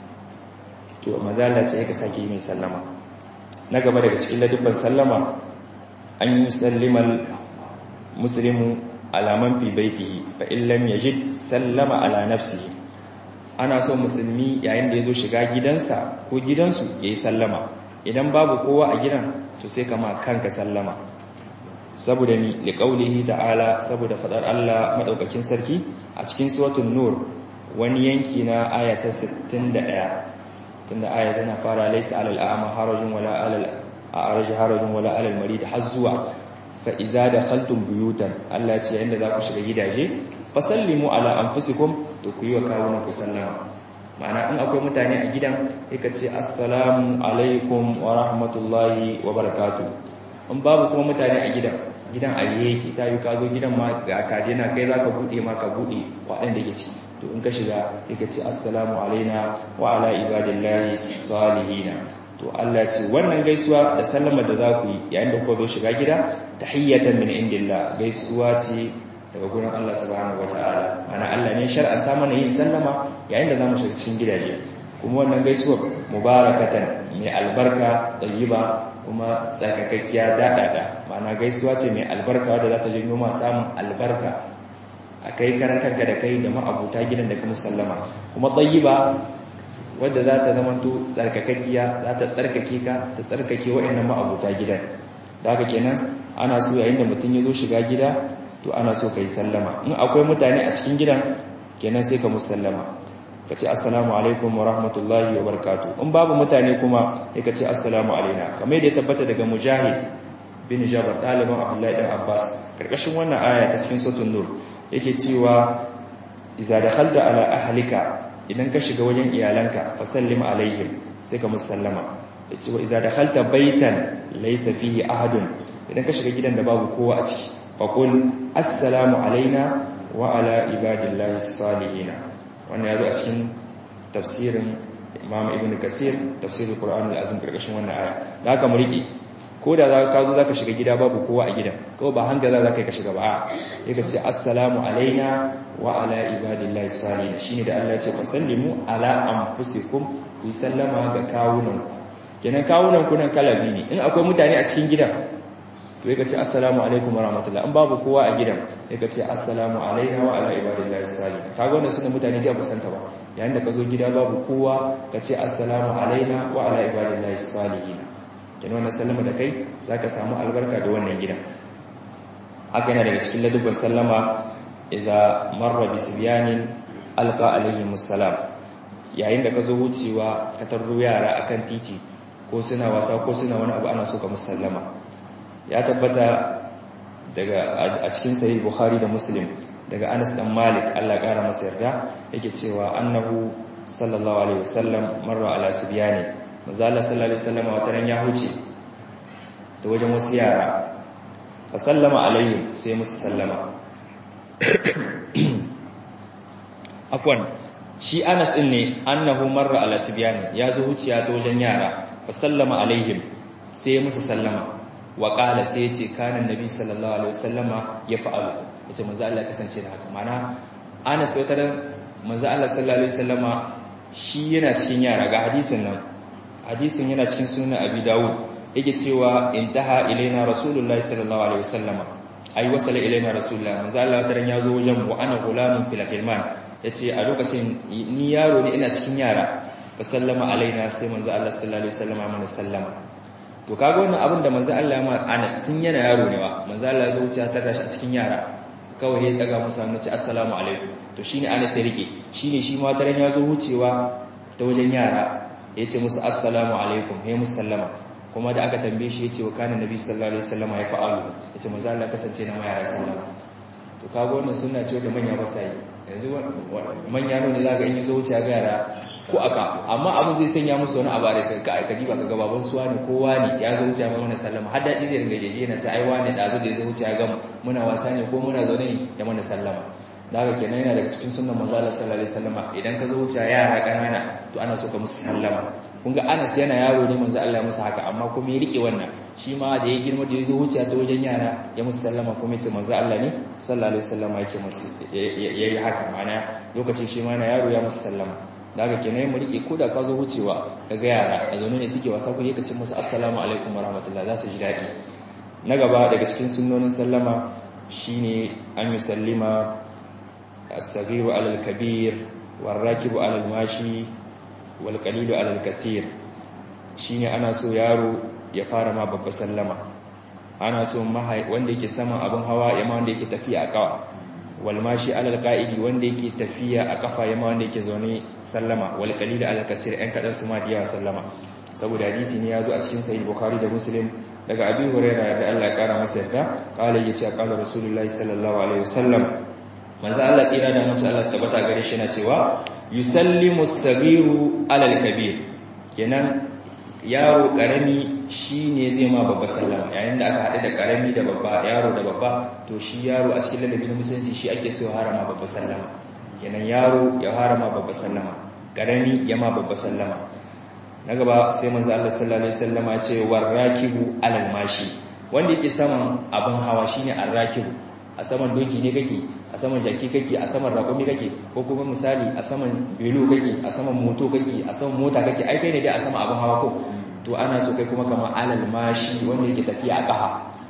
to manzo Allah ce yake sake mai sallama na gaba daga cikin ladubban sallama an yi sallimal muslimu ala man fi baitihi fa in lam yajid sallama ala nafsihi ana so musulmi yayin da ya zo shiga gidansa ko gidansu ya yi sallama idan babu kowa a gidan to sai kama kanka sallama saboda ni liƙaulihi ta'ala saboda faɗar Allah maɗaukakin sarki a cikin suwatun nur wani yanki na ayata 61 tunda aya tana fara laisa alal a'ma harajun wala alal a'raj harajun wala alal marid har zuwa fa iza dakhaltum buyutan Allah ya ce yayin da za ku shiga gidaje fasallimu ala anfusikum to ku yi wa kawunan ku sallama ma'ana in akwai mutane a gidan yaka ce assalamu alaikum wa rahmatullahi wa barakatu in babu kuma mutane a gidan gidan a yake ta yi ka zo gidan ma ga kadina kai za ka buɗe ma ka buɗe waɗanda ke ci to in ka shiga yaka ce assalamu alaina wa ala ibadillahi salihina to Allah ce wannan gaisuwa da sallama da za ku yi yayin da kuka zo shiga gida tahiyyatan min indillah gaisuwa ce daga gurin Allah subhanahu wataala ana Allah ne shar'anta mana yin sallama yayin da zamu shiga cikin gidaje kuma wannan gaisuwar mubarakatan mai albarka tayyiba kuma tsakakakkiya dadada ma'ana gaisuwa ce mai albarka wadda za ta janyo ma samun albarka a kai karan kanka da kai da ma'abuta gidan da kuma sallama kuma tayyiba wadda za ta zamanto tsarkakakkiya za ta tsarkake ka ta tsarkake waɗannan ma'abuta gidan da haka kenan ana so yayin da mutum ya zo shiga gida to ana so ka yi sallama in akwai mutane a cikin gidan kenan sai ka musallama ka ce assalamu alaikum wa rahmatullahi wa barakatuh in babu mutane kuma sai ka ce assalamu alaina kamar yadda ya tabbata daga mujahid bin jabar ɗaliban abdullahi ɗan abbas ƙarƙashin wannan aya ta cikin sotun nur yake cewa iza da halda ala ahalika idan ka shiga wajen iyalanka fasallim alaihim sai ka musallama ya ce wa iza da halta baitan laisa fihi ahadun idan ka shiga gidan da babu kowa a ciki faƙul assalamu alaina wa ala ibadillahi salihina wannan ya zo a cikin tafsirin imam ibn kasir tafsirin qur'an al-azim ƙarƙashin wannan aya da haka mu rike ko da za ka zo za ka shiga gida babu kowa a gidan kawai ba hanga za ka yi ka shiga ba ya ka ce assalamu alaina wa ala ibadillahi salihin shine da Allah ya ce fasallimu ala anfusikum ku sallama ga kawunan kenan kawunan ku nan kalabi ne in akwai mutane a cikin gidan to ya ka ce assalamu alaikum wa rahmatullah in babu kowa a gidan ya ka ce assalamu alaina wa ala ibadillahi salihin kaga wannan suna mutane da ba santa ba yayin da ka zo gida babu kowa ka ce assalamu alaina wa ala ibadillahi salihin kenan wannan sallama da kai zaka samu albarka da wannan gidan haka yana daga cikin ladubban sallama idza marra bisbiyanin alqa alaihim assalam yayin da ka zo wucewa ka tarro yara akan titi ko suna wasa ko suna wani abu ana so ka musallama ya tabbata daga a cikin sahih bukhari da muslim daga Anas dan Malik Allah kara masa yarda yake cewa annahu sallallahu alaihi wasallam marra ala sibyani manzala sallallahu alaihi wasallam wata ran ya huce da wajen wasu yara fa sallama alaihim sai musu sallama afwan shi Anas din ne annahu marra ala sibyani ya zo huciya ta wajen yara fa sallama alaihim sai musu sallama wa qala sai ya ce kana annabi sallallahu alaihi wasallama ya fa'alu yace manzo Allah ya kasance da haka mana Anas wata ran manzo Allah sallallahu alaihi wasallama shi yana cikin yara ga hadisin nan hadisin yana cikin sunan abi dawud yake cewa intaha ilaina rasulullahi sallallahu alaihi wasallama ai wasala ilaina rasulullahi manzo Allah taran yazo wajen mu ana gulamun fil hilman yace a lokacin ni yaro ne ina cikin yara fa sallama alaina sai manzo Allah sallallahu alaihi wasallama mana sallama to kaga wannan abin da manzo Allah ma Anas tun yana yaro ne wa manzo Allah ya zo wuce ta rashi a cikin yara kawai ya daga musu hannu ce assalamu alaikum to shine Anas ya rike shine shi ma taran yazo wucewa ta wajen yara ya ce musu assalamu alaikum ya musallama kuma da aka tambaye shi ya ce wa kanin nabi sallallahu alaihi wasallam ya fa'alu ya ce manzo Allah kasance na mayar sallama to kaga wannan sunna ce da manya ba sai yanzu manya ne zaka in yazo wuce ga yara ko aka amma abin zai sanya musu wani abare sai ka aika diba kaga baban suwa ne kowa ne ya zo wuce ga mana sallama har dadi zai ringa jeje yana ta ai wani dazu da ya zo wuce ga muna wasa ne ko muna zaune ya mana sallama da haka kenan yana daga cikin sunnan manzo Allah sallallahu alaihi wasallam idan ka zo wuce yara kanana to ana so ka musu sallama kun ga Anas yana yaro ne manzo Allah ya musu haka amma kuma ya rike wannan shi ma da ya girma da ya zo wuce ta wajen yara ya musu sallama kuma ya ce manzo Allah ne sallallahu alaihi wasallam yake musu yayi haka mana lokacin shi ma na yaro ya musu sallama da haka kenan mu rike ko da ka zo wucewa kaga yara a zaune ne suke wasa ko yake ce musu assalamu alaikum warahmatullahi za su ji dadi na gaba daga cikin sunnonin sallama shine an yi sallima الصغير على الكبير والراكب على الماشي والقليل على الكثير shine ana so yaro ya fara ma babba sallama ana so wanda yake saman abin hawa yamma wanda yake tafiya a kawa wal mashi alal qa'idi wanda yake tafiya a kafa yamma wanda yake zaune sallama wal qalil alal kasir ɗan kadan su ma diya sallama saboda hadisi ne yazo a cikin sahih bukhari da muslim daga abi hurairah da Allah ya kara masa yarda qala yace qala rasulullahi sallallahu alaihi wasallam manzo Allah tsira da mutum Allah sabata gare shi na cewa yusallimu as-saghiru alal kabir kenan yaro karami shine zai ma babba sallama yayin da aka hade da karami da babba yaro da babba to shi yaro a cikin ladabi na musulunci shi ake so harama babba sallama kenan yaro ya harama babba sallama karami ya ma babba sallama na gaba sai manzo Allah sallallahu alaihi wasallama ya ce warakibu alal mashi wanda yake saman abin hawa shine arrakibu a saman doki ne kake a saman jaki kake a saman raƙumi kake ko kuma misali a saman belo kake a saman moto kake a saman mota kake ai kai ne dai a saman abin hawa ko to ana so kai kuma kamar alal mashi wanda yake tafiya a ƙafa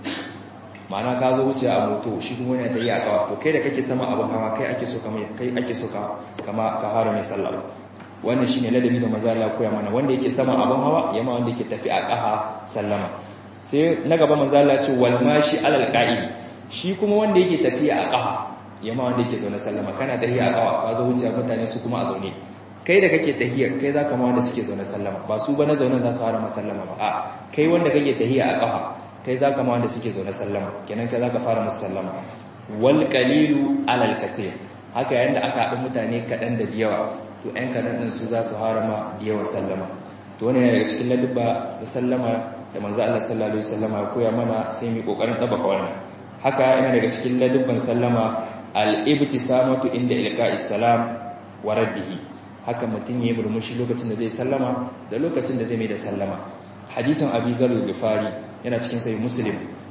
ma'ana ka zo wuce a moto shi kuma yana tafiya a ƙafa to kai da kake saman abin hawa kai ake so kamar kai ake so ka kama ka fara mai sallah wannan shine ladabi da manzo Allah koya mana wanda yake sama abun hawa yamma wanda yake tafi a ƙaha sallama sai na gaba manzo Allah ce wal mashi alal qa'id shi kuma wanda yake tafiya a ƙafa yamma wanda yake zaune sallama kana tahiya a ƙafa ka zo wuce mutane su kuma a zaune kai da kake tahiya kai zaka ma wanda suke zaune sallama ba su ba na zaune za su fara masallama ba a kai wanda kake tahiya a ƙafa kai zaka ma wanda suke zaune sallama kenan kai zaka fara musu sallama wal qalilu alal kaseer haka yayin da aka haɗu mutane kaɗan da yawa to ɗan kaɗan ɗin su za su harama da yawan sallama to wani daga cikin ladubba da sallama da manzo Allah sallallahu alaihi wasallam ya koya mana sai mu kokarin dabaka wannan haka yana daga cikin ladubban sallama al-ibtisamatu inda ilqa'is salam wa raddihi haka mutun yayi murmushi lokacin da zai sallama da lokacin da zai mai da sallama hadisin Abi Zar al-Ghifari yana cikin sahih Muslim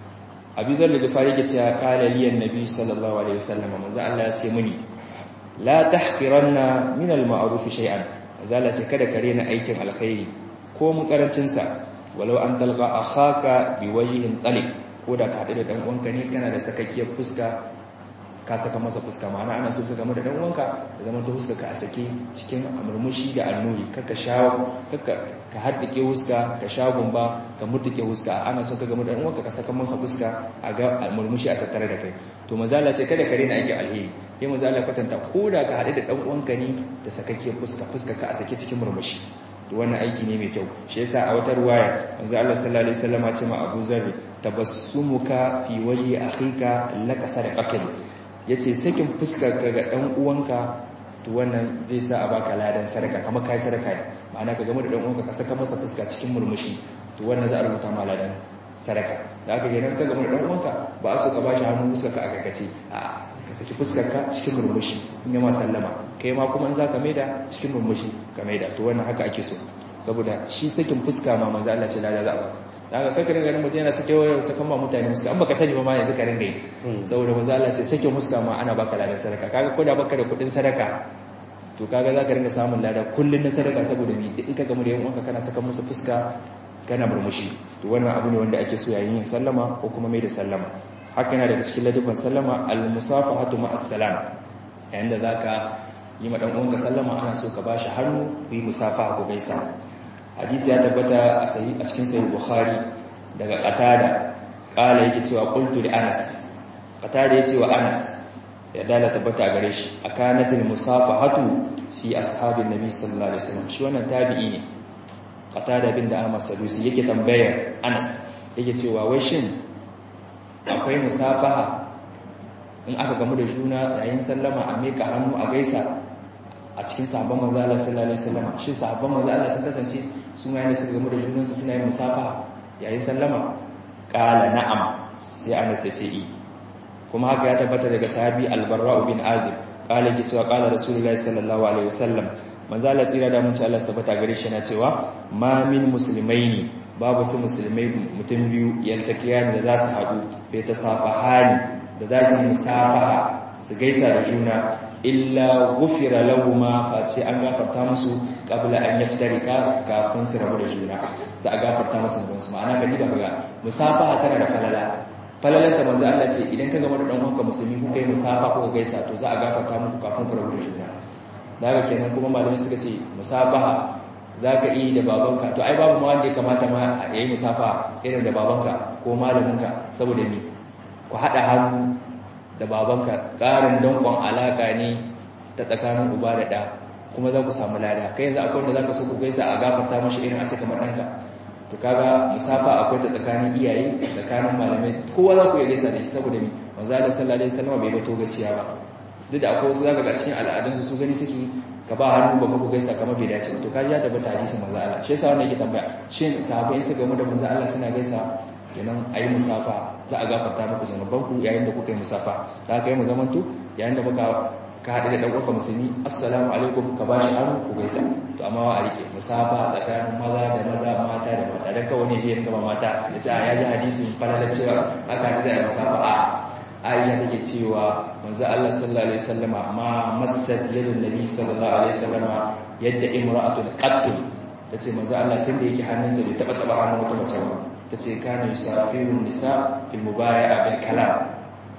Abi Zar al-Ghifari yake cewa qala li an-nabi sallallahu alaihi wasallam manzo Allah ya ce muni la tahqiranna min al-ma'ruf shay'an zalla ce kada kare na aikin alkhairi ko mu karancin sa walau an talqa akhaka biwajhin taliq ko da ka hadu da dan uwanka ne kana da sakakkiyar fuska ka saka masa fuska ma'ana ana so ka game da dan uwanka da zaman ta fuska ka a sake cikin murmushi da annuri kaka shawo kaka ka haddike fuska ka sha gumba ka murtuke fuska ana so ka game da dan uwanka ka saka masa fuska a ga murmushi a tattare da kai to mazala ce kada ka rena aiki alheri sai mazala kwatanta ko da ka hadu da dan uwanka ne da sakakkiyar fuska fuska ka a sake cikin murmushi to wannan aiki ne mai kyau shi yasa a wata ruwaya manzo Allah sallallahu alaihi wasallam ce ma Abu Zarr tabassumuka fi wajhi akhika laka sadaqatan yace sakin fuskar ka ga dan uwanka to wannan zai sa a baka ladan sadaka kamar kai sadaka ne ma'ana ka game da dan uwanka ka saka masa fuska cikin murmushi to wannan za a rubuta ma ladan sadaka da aka gina ka game da dan uwanka ba a so ka bashi hannu fuskar ka aka kace a ka saki fuskar ka cikin murmushi in ya ma sallama kai ma kuma in za ka maida cikin murmushi ka maida to wannan haka ake so saboda shi sakin fuska ma manzo Allah ce lada za a baka daga kai kare ganin mutum yana sake wayar sakan ma mutane musu an baka sani ba ma yanzu ka ringa yi saboda manzo Allah ce sakin fuska ma ana baka ladan sadaka kaga ko da baka da kudin sadaka to kaga za ka ringa samun lada kullun na sadaka saboda ni in ka gamu da yan uwanka kana saka musu fuska kana murmushi to wannan abu ne wanda ake so yayin yin sallama ko kuma mai da sallama haka yana daga cikin ladabin sallama al-musafahatu ma'as salam yayin da zaka yi ma dan uwanka sallama ana so ka bashi hannu ku yi musafaha ku gaisa hadisi ya tabbata a sahih a cikin sahih bukhari daga qatada qala yake cewa qultu li anas qatada yace wa anas ya dala tabbata a gare shi akanatil musafahatu fi ashabin nabi sallallahu alaihi wasallam shi wannan tabi'i ne qatada bin da Ahmad Sadusi yake tambayar Anas yake cewa wai shin akwai musafaha in aka gamu da juna yayin sallama a meka hannu a gaisa a cikin sahabban manzo Allah sallallahu alaihi wasallam shin sahabban manzo Allah sun kasance su ma yana suka gamu da junansu suna yin musafaha yayin sallama qala na'am sai Anas ya ce kuma haka ya tabbata daga sahabi al-Barra bin Azib qala yake cewa qala Rasulullahi sallallahu alaihi wasallam manzo Allah tsira da mun ci Allah tabbata gare shi na cewa ma min muslimaini babu su musulmai mutum biyu yaltakiyan da za su haɗu bai ta safahani da za su musafaha su gaisa da juna illa gufira lahuma face an gafarta musu qabla an yaftarika kafin su rabu da juna za a gafarta musu da su ma'ana ga diba ga musafaha tana da falala falalar ta manzo Allah ce idan ka gama da dan uwanka musulmi kuka yi musafa kuka gaisa to za a gafarta muku kafin ku rabu da juna daga kenan kuma malamai suka ce musafaha zaka yi da babanka to ai babu ma wanda ya kamata ma a yi musafa irin da babanka ko malaminka saboda ni ku hada hannu da babanka ƙarin dankon alaka ne ta tsakanin uba da ɗa kuma za ku samu lada kai yanzu akwai wanda za ka so ku gaisa a gafarta mashi irin a ce kamar ɗanka to kaga musafa akwai ta tsakanin iyaye tsakanin malamai kowa za ku iya gaisa da shi saboda ni manzo Allah sallallahu alaihi wasallam bai bato gaciya ba duk da akwai wasu zaka ga cikin al'adunsu su gani suke ka ba hannu ba ku gaisa kamar bai dace ba to kaji ya tabbata hadisin manzo Allah shi yasa wannan yake tambaya shin sahabbai su gamu da manzo Allah suna gaisa kenan ayi musafa za a gafarta muku zanuban ku yayin da kuka yi musafa da aka yi mu zamanto yayin da muka ka haɗu da ɗan'uwanka musulmi assalamu alaikum ka ba shi hannu ku gaisa to amma wa a rike musafa tsakanin maza da maza mata da mata don kawai ne zai gaba mata ya ce a ya ji hadisin falalar cewa aka haɗu zai musafa a aisha take cewa manzo Allah sallallahu alaihi wasallama ma massat yadun nabi sallallahu alaihi wasallama yadda imra'atun qattul tace manzo Allah tunda yake hannunsa bai taba taba hannun wata mace ba tace kana yusafiru nisa fil mubaya'a bil kalam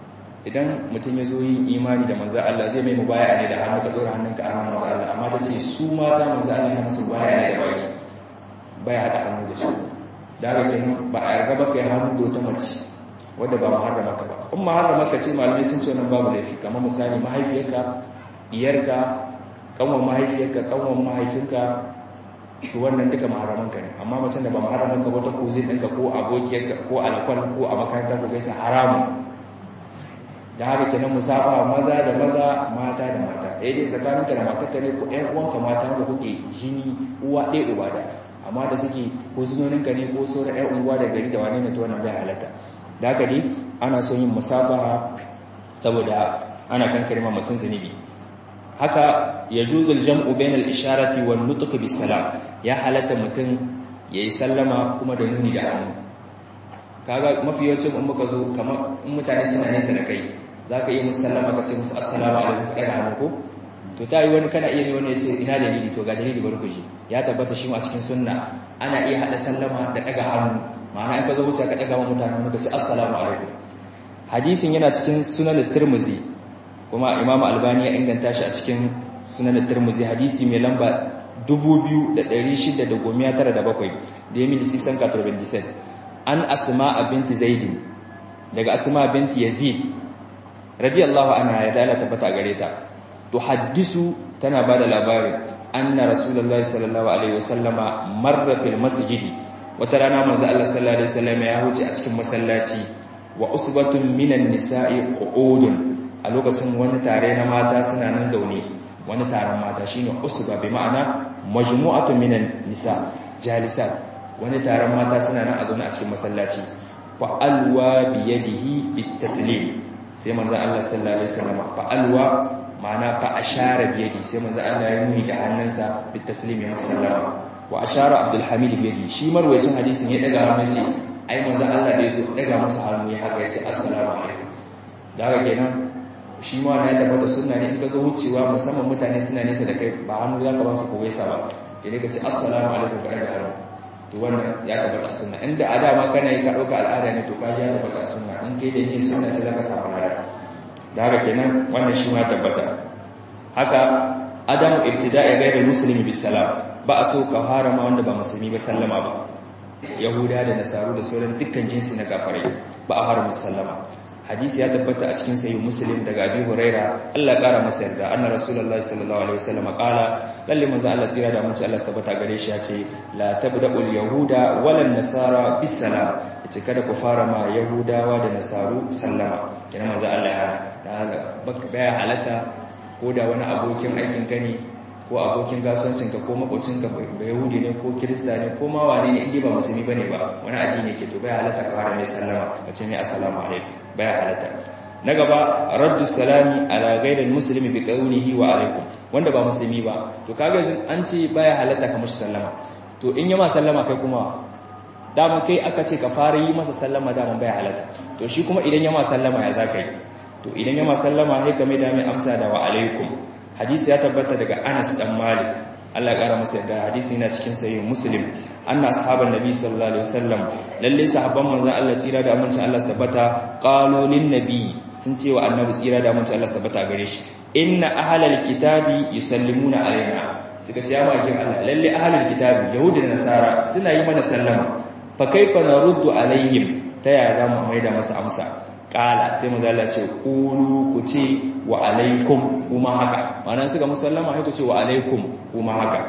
idan mutum ya zo yin imani da manzo Allah zai mai mubaya ne da hannu ka dora hannunka a hannun manzo Allah amma ta ce su ma za manzo Allah ya musu baya ne da baki baya hada hannu da shi da haka kenan ba a yarda ba kai hannu da wata mace wadda ba muharrama ka ba in muharrama ka ce malamai sun ce wannan babu laifi kamar misali mahaifiyarka iyarka kanwan mahaifiyarka kanwan mahaifinka to wannan duka maharaman ka ne amma macen da ba maharaman ka wata kuzin ɗinka ko abokiyarka ko alkwal ko a makaranta ko gaisa haramun da haka kenan musafa maza da maza mata da mata ɗaya dai tsakaninka da matarka ne ko ƴan uwanka mata da kuke jini uwa ɗaya uba da amma da suke ko sunoninka ne ko sauran ƴan unguwa da gari da wani ne to wannan bai halatta da haka dai ana son yin musafaha saboda ana kankare ma mutum zunubi haka ya juzul jam'u bainal isharati wan nutq bis salam ya halatta mutum yayi sallama kuma da nuni da hannu kaga mafi yawancin in muka zo kamar in mutane suna nesa da kai zaka yi musu sallama ka ce musu assalamu alaikum kada hannu ko to ta yi wani kana iya ne wani ya ce ina dalili to ga dalili bari ku ji ya tabbata shi a cikin sunna ana iya hada sallama da daga hannu ma'ana in ka zo wuce ka daga wa mutane ka ce assalamu alaikum hadisin yana cikin sunan tirmizi kuma imam albani ya inganta shi a cikin sunan tirmizi hadisi mai lamba 2697 da ya milisi san 97 an asma binti zaidin daga asma binti yazid radiyallahu anha ya dala tabbata gare ta to haddisu tana bada labarin anna rasulullahi sallallahu alaihi wasallama marra fil masjid wata rana manzo Allah sallallahu alaihi wasallam ya huce a cikin masallaci wa usbatun minan nisa'i qu'udun a lokacin wani tare na mata suna nan zaune wani taron mata shine usba bi ma'ana majmu'atu minan nisa jalisat wani taron mata suna nan a zaune a cikin masallaci fa alwa bi yadihi bit taslim sai manzo Allah sallallahu alaihi wasallam fa alwa ma'ana fa ashara bi yadi sai manzo Allah ya nuni da hannunsa bit taslim ya sallama wa ashara abdul hamid bi yadi shi marwayacin hadisin ya daga hannu ce ai manzo Allah da yazo daga masa hannu ya haka ya ce assalamu alaikum da haka kenan shi ma na tabbata sunna ne in ka zo wucewa musamman mutane suna nesa da kai ba hannu za ka ba su kowai sa ba idan ka ce assalamu alaikum ka daga hannu to wannan ya tabbata sunna inda a dama kana yi ka ɗauka al'ada ne to ka ya tabbata sunna in kai da yin sunna ce za ka samu lada da haka kenan wannan shi ma tabbata haka adamu ibtida'i ghayr muslimi bis salam ba a so ka harama wanda ba musulmi ba sallama ba yahuda da nasaru da sauran dukkan jinsi na kafirai ba a harama sallama hadisi ya tabbata a cikin sahih muslim daga abi huraira Allah ya kara masa yarda anna rasulullahi sallallahu alaihi wasallam qala lalle manzo Allah tsira da mutunci Allah tabbata gare shi ya ce la tabda'ul yahuda wala nasara bis salam yace kada ku fara ma yahudawa da nasaru sallama kina manzo Allah ya hana baka baya halata ko da wani abokin aikin ka ne ko abokin kasuwancin ka ko makocin ka ba yahudi ne ko kirista ne ko ma wane ne inda ba musulmi bane ba wani addini ke to baya halata ka fara mai sallama kace mai assalamu alaikum baya halatta na gaba raddu salami ala ghairil muslimi bi qawlihi wa alaikum wanda ba musulmi ba to kaga an ce baya halatta ka mushi sallama to in yi ma sallama kai kuma daman kai aka ce ka fara yi masa sallama daman baya halatta to shi kuma idan ya ma sallama ya zaka yi to idan ya ma sallama sai ka mai da mai amsa da wa alaikum hadisi ya tabbata daga Anas dan Malik Allah ya kara masa da hadisi yana cikin sahih Muslim anna ashaban nabi sallallahu alaihi wasallam lalle sahabban manzon Allah tsira da amincin Allah sabata qalu lin nabi sun ce wa annabi tsira da amincin Allah sabata gare shi inna ahlal kitabi yusallimuna alaina suka ce ya makin Allah lalle ahlul kitabi yahudi da nasara suna yi mana sallama fa kaifa naruddu alaihim ta yaya za mu maida masa amsa kala sai mu zalla ce kulu ku ce wa alaikum kuma haka ma'ana suka musallama sai ku ce wa alaikum kuma haka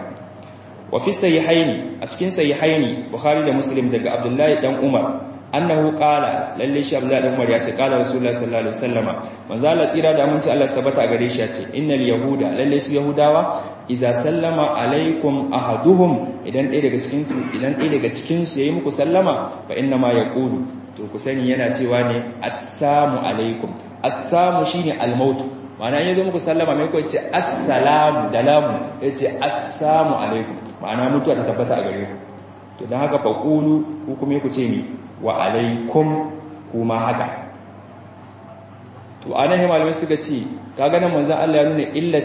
wa fi sahihaini a cikin sahihaini bukhari da muslim daga abdullahi dan umar annahu qala lalle shi abdullahi dan umar ya ce qala rasulullahi sallallahu alaihi wasallama manzo Allah tsira da aminci Allah sabata a gare shi ya ce innal yahuda lalle su yahudawa idza sallama alaikum ahaduhum idan ɗaya daga cikin ku idan ɗaya daga cikin su yayi muku sallama fa inna ma yaqulu to ku sani yana cewa ne assalamu alaikum assamu shine almaut ma'ana yazo muku sallama mai ko yace assalamu da lamu yace assalamu alaikum ma'ana mutuwa ta tabbata a gare ku to dan haka fa qulu ku kuma ku ce ni wa alaikum kuma haka to anan malamai suka ce kaga nan manzon Allah ya nuna illa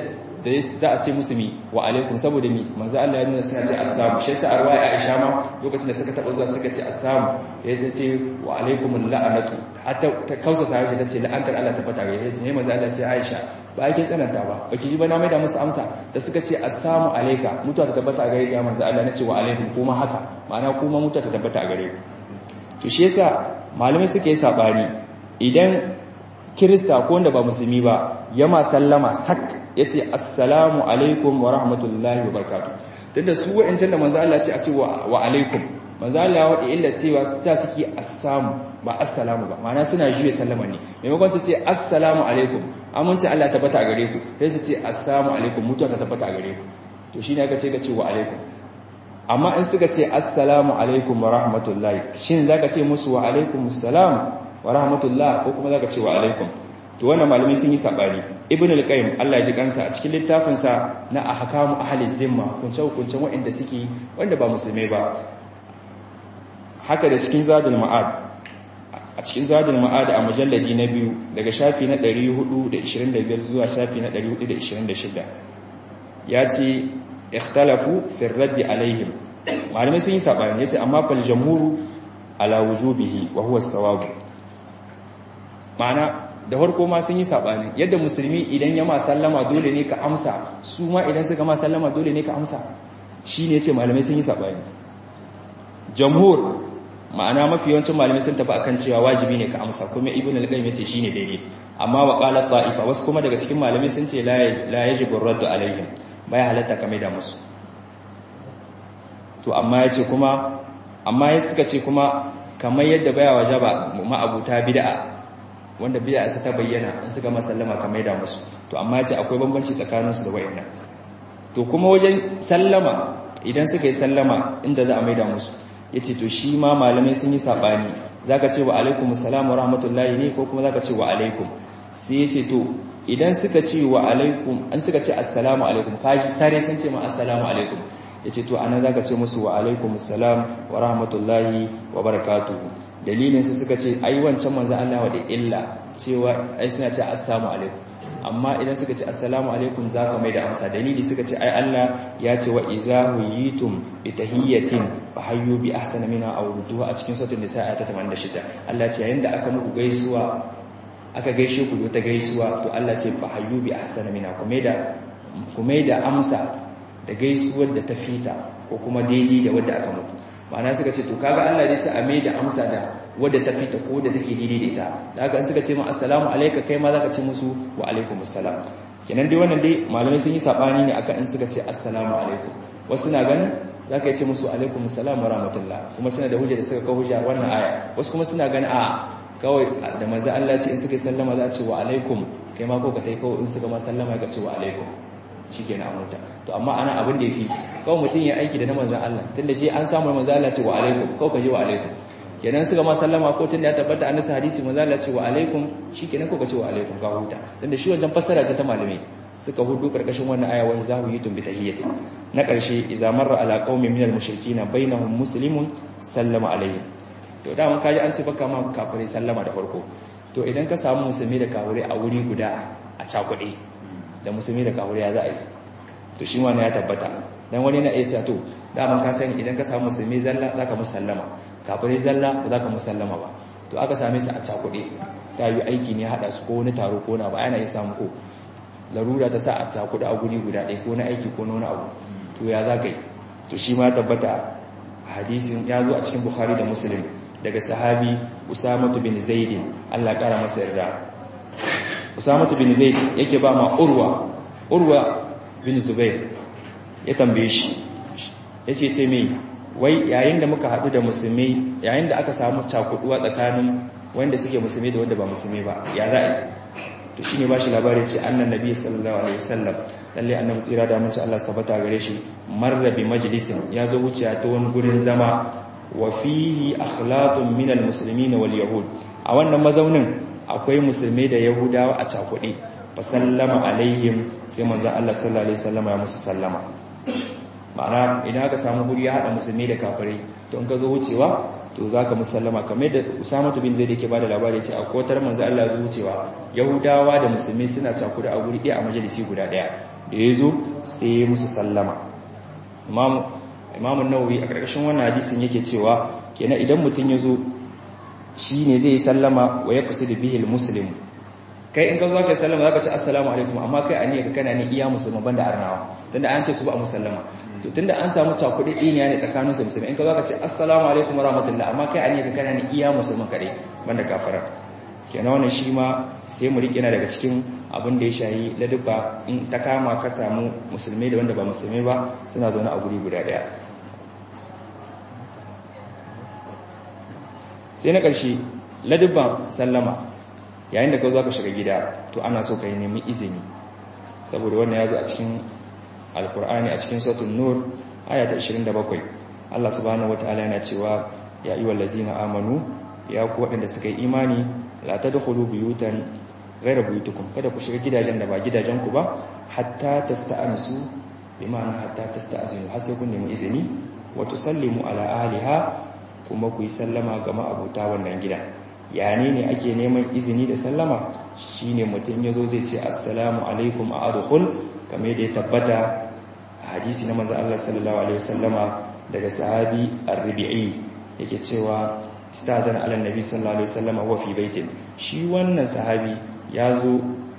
da za a ce musu mi wa alaikum saboda mi manzo Allah ya nuna suna ce assalamu shi yasa arwaya Aisha ma lokacin da suka taba zuwa suka ce assalamu ya ce wa alaikum la'anatu hatta ta kausa sa ta ce la'antar Allah ta fata gare ta ne manzo Allah ce Aisha ba ake tsananta ba baki ji ba na maida musu amsa da suka ce assalamu alayka mutuwa ta tabbata gare ka manzo Allah nace wa alaikum kuma haka ma'ana kuma mutuwa ta tabbata gare ku to shi yasa malamai suke yi sabani idan kirista ko wanda ba musulmi ba yama sallama sak yace assalamu alaikum wa rahmatullahi wa barakatuh tunda su wa'ancan da manzo Allah ce a ce wa alaikum manzo Allah wa illa cewa ta suke assamu ba assalamu ba ma'ana suna juye sallama ne maimakon su ce assalamu alaikum amince Allah tabbata a gare ku sai su ce assalamu alaikum mutuwa ta tabbata a gare ku to shine aka ce ka ce wa alaikum amma in suka ce assalamu alaikum wa rahmatullahi shin zaka ce musu wa alaikumus salam wa rahmatullah ko kuma zaka ce wa alaikum to wannan malamai sun yi sabani ibn al-qayyim Allah ya ji kansa a cikin littafin sa na ahkamu ahli zimma kunce kunce wanda suke wanda ba musulmai ba haka da cikin zadul ma'ad a cikin zadul ma'ad a mujalladi na biyu daga shafi na 425 zuwa shafi na 426 ya ce ikhtalafu fi ar-radd alaihim malamai sun yi sabani yace amma fal jamhuru ala wujubihi wa huwa as-sawab ma'ana da farko ma sun yi sabani yadda musulmi idan ya ma sallama dole ne ka amsa su ma idan suka ma sallama dole ne ka amsa shine yace malamai sun yi sabani jamhur ma'ana mafi yawancin malamai sun tafi akan cewa wajibi ne ka amsa kuma ibnu al-qayyim yace shine daidai amma wa qalat ta'ifa wasu kuma daga cikin malamai sun ce la la yajibu ar-raddu alaihim baya halatta kamar da musu to amma yace kuma amma ya suka ce kuma kamar yadda baya wajaba ma'abuta bid'a wanda bid'a su ta bayyana in suka masallama kamar da musu to amma yace akwai bambanci tsakanin su da wayannan to kuma wajen sallama idan suka yi sallama inda za a maida musu yace to shi ma malamai sun yi sabani zaka ce wa alaikumus salam wa rahmatullahi ne ko kuma zaka ce wa alaikum sai yace to idan suka ce wa alaikum an suka ce assalamu alaikum kaji sare sun ce ma assalamu alaikum yace to anan zaka ce musu wa alaikumus salam wa rahmatullahi wa barakatuhu dalilin su suka ce ai wancan manzo Allah wa da illa cewa ai suna ce assalamu alaikum amma idan suka ce assalamu alaikum zaka mai da amsa dalili suka ce ai Allah ya ce wa iza huyitum bi tahiyyatin fa hayyu bi ahsana minha aw rudduha a cikin suratul nisa ayat 86 Allah ce yayin da aka muku gaisuwa aka gaishe ku ta gaisuwa to Allah ce fa hayyu bi ahsana minha kuma da kuma da amsa da gaisuwar da ta fita ko kuma daidai da wadda aka muku ma'ana suka ce to kaga Allah ya ce a mai da amsa da wadda ta fita ko da take daidai da ita da haka suka ce ma assalamu alayka kai ma zaka ce musu wa alaikumus salam kenan dai wannan dai malamai sun yi sabani ne akan in suka ce assalamu alaikum wasu na ganin zaka ce musu alaikumus salam wa rahmatullah kuma suna da hujja da suka kawo hujja wannan aya wasu kuma suna ganin a kawai da manzo Allah ce in suka yi sallama za a ce wa alaikum kai ma ko ka tai kawai in suka ma sallama ka ce wa alaikum shikenan an huta to amma ana abin da yafi kawai mutum ya aiki da na manzo Allah tunda shi an samu manzo Allah ce wa alaikum kawai ka je wa alaikum kenan suka ma sallama ko tunda ya tabbata an nasa hadisi manzo Allah ce wa alaikum shikenan ko ka ce wa alaikum ka huta tunda shi wajen fassara ce ta malamai suka hudu karkashin wannan aya wa zahu yitum bi tahiyyatin na karshe idza marra ala qaumin minal mushrikeen bainahum muslimun sallama alaihi to da mun kaji an ce baka ma kafirai sallama da farko to idan ka samu musulmi da kafirai a wuri guda a cakuɗe da musulmi da kafirai ya za a yi to shi wannan ya tabbata dan wani na iya cewa to da mun ka sani idan ka samu musulmi zalla zaka musallama kafirai zalla ba za ka musallama ba to aka same su a cakuɗe ta yi aiki ne haɗa su ko wani taro ko na ba yana yi samu ko larura ta sa a cakuɗe a guri guda ɗaya ko na aiki ko na wani abu to ya za ka yi to shi ma tabbata hadisin ya zo a cikin bukhari da muslim daga sahabi usamatu bin zaidin allah ƙara masa yarda usamatu bin zaid yake ba ma urwa urwa bin zubair ya tambaye shi yace ce mai wai yayin da muka haɗu da musulmi yayin da aka samu cakuduwa tsakanin wanda suke musulmi da wanda ba musulmi ba ya za'i to shine bashi labari ce annan nabi sallallahu alaihi wasallam lalle annabi tsira da mace Allah sabata gare shi marra bi majlisin ya zo wuce ta wani gurin zama wa fihi akhlaqun min almuslimin wal yahud a wannan mazaunin akwai musulmi da yahudawa a cakuɗe fa sallama alaihim sai manzo Allah sallallahu alaihi wasallam ya musu sallama ma'ana idan aka samu guri ya haɗa musulmi da kafirai to in ka zo wucewa to za ka musallama kamar da usamatu bin zai da ke ba da labari ce a kotar manzo Allah zuwa wucewa yahudawa da musulmi suna cakuda a guri ɗaya a majalisi guda ɗaya da ya zo sai ya musu sallama imamun nawawi a ƙarƙashin wannan hadisin yake cewa kenan idan mutum ya zo shi ne zai yi sallama wa ya kusa da bihil muslim kai in ka zo ka sallama za ka ce assalamu alaikum amma kai a niyyar kana ne iya musulman banda arnawa tunda an ce su ba a musallama to tunda an samu cakuɗi ɗiniya ne tsakanin su musulmi in ka zo ka ce assalamu alaikum wa rahmatullah amma kai a niyyar kana ne iya musulman kaɗai banda kafara kenan wannan shi ma sai mu riƙe na daga cikin abin da ya shayi ladubba in ta kama ka samu musulmai da wanda ba musulmai ba suna zaune a guri guda ɗaya sai na ƙarshe ladubban sallama yayin da ka zo ka shiga gida to ana so ka yi nemi izini saboda wannan ya zo a cikin alkur'ani a cikin sautin nur aya ta 27 Allah subhanahu wataala yana cewa ya ayyuhal ladzina amanu ya ku waɗanda suka yi imani la tadkhulu buyutan ghayra buyutikum kada ku shiga gidajen da ba gidajen ku ba hatta tasta'anisu bi ma'ana hatta tasta'zinu har sai kun nemi izini wa tusallimu ala ahliha kuma ku yi sallama ga ma'abuta wannan gida yane ne ake neman izini da sallama shine mutum yazo zai ce assalamu alaikum a adkhul kamar da ya tabbata hadisi na manzo Allah sallallahu alaihi wasallama daga sahabi ar-rabi'i yake cewa istadana ala nabi sallallahu alaihi wasallama wa fi baitin shi wannan sahabi yazo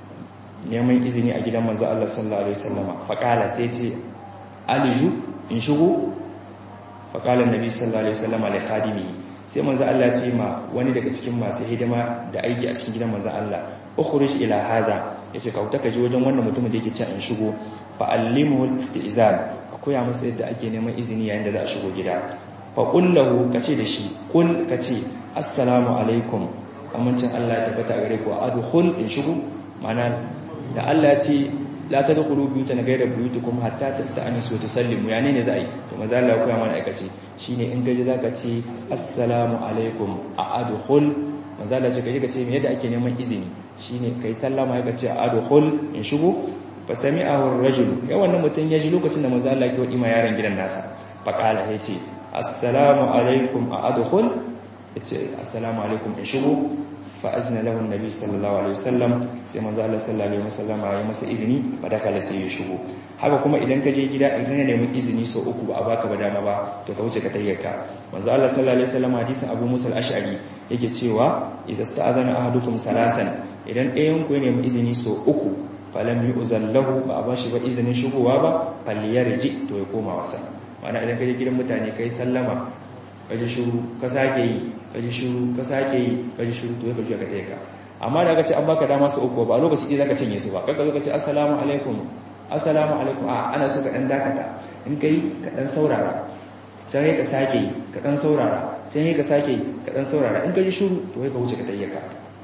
neman izini a gidan manzo Allah sallallahu alaihi wasallama faqala sai ce aliju in shigo faqala nabi sallallahu alaihi wasallama li khadimi sai manzo Allah ce ma wani daga cikin masu hidima da aiki a cikin gidan manzo Allah ukhruj ila haza yace ka wuta ka je wajen wannan mutumin da yake cewa in shigo fa allimuhu al-istizan akoya masa yadda ake neman izini yayin da za a shigo gida fa qul lahu kace da shi kul kace assalamu alaikum amincin Allah ya tabbata gare ku adkhul in shigo mana da Allah ya ce la tadkhulu buyutan ghayra buyutikum hatta tasta'nisu wa tusallimu yani ne za a yi to maza Allah ya koya mana aikace shine in gaji zaka ce assalamu alaikum a adkhul maza Allah ya ce kaje ka ce me yadda ake neman izini shine kai sallama ya ce a adkhul in shigo fa sami'ahu ar-rajul ya wannan mutun ya ji lokacin da maza Allah ya wadi ma yaron gidan nasa fa qala ya ce assalamu alaikum a adkhul ya ce assalamu alaikum in shigo fa azna lahu annabi sallallahu alaihi wasallam sai manzo Allah sallallahu alaihi wasallam ya masa izini ba da kala sai ya shigo haka kuma idan ka je gida idan ya nemi izini so uku ba a baka ba dama ba to ka wuce ka tayyaka manzo Allah sallallahu alaihi wasallam hadisin Abu Musa al-Ash'ari yake cewa idza sta'adana ahadukum salasan idan ɗayan ku ya nemi izini so uku falam yu'zan lahu ba a bashi ba izinin shigowa ba falyarji to ya koma wasa ma'ana idan ka je gidan mutane kai sallama ka ji shiru ka sake yi ka ji shiru ka sake yi ka ji shiru to ya kaji ka taika amma da ka ce an baka dama su uku ba lokaci ɗaya zaka cinye su ba kai ka zo ka ce assalamu alaikum assalamu alaikum a ana so ka dan dakata in kai ka dan saurara can ka sake yi ka dan saurara can ka sake yi ka dan saurara in ka ji shiru to ya ka wuce ka tayyaka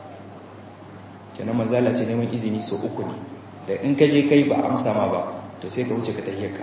kenan manzala ce neman izini so uku ne da in ka je kai ba amsa ma ba to sai ka wuce ka tayyaka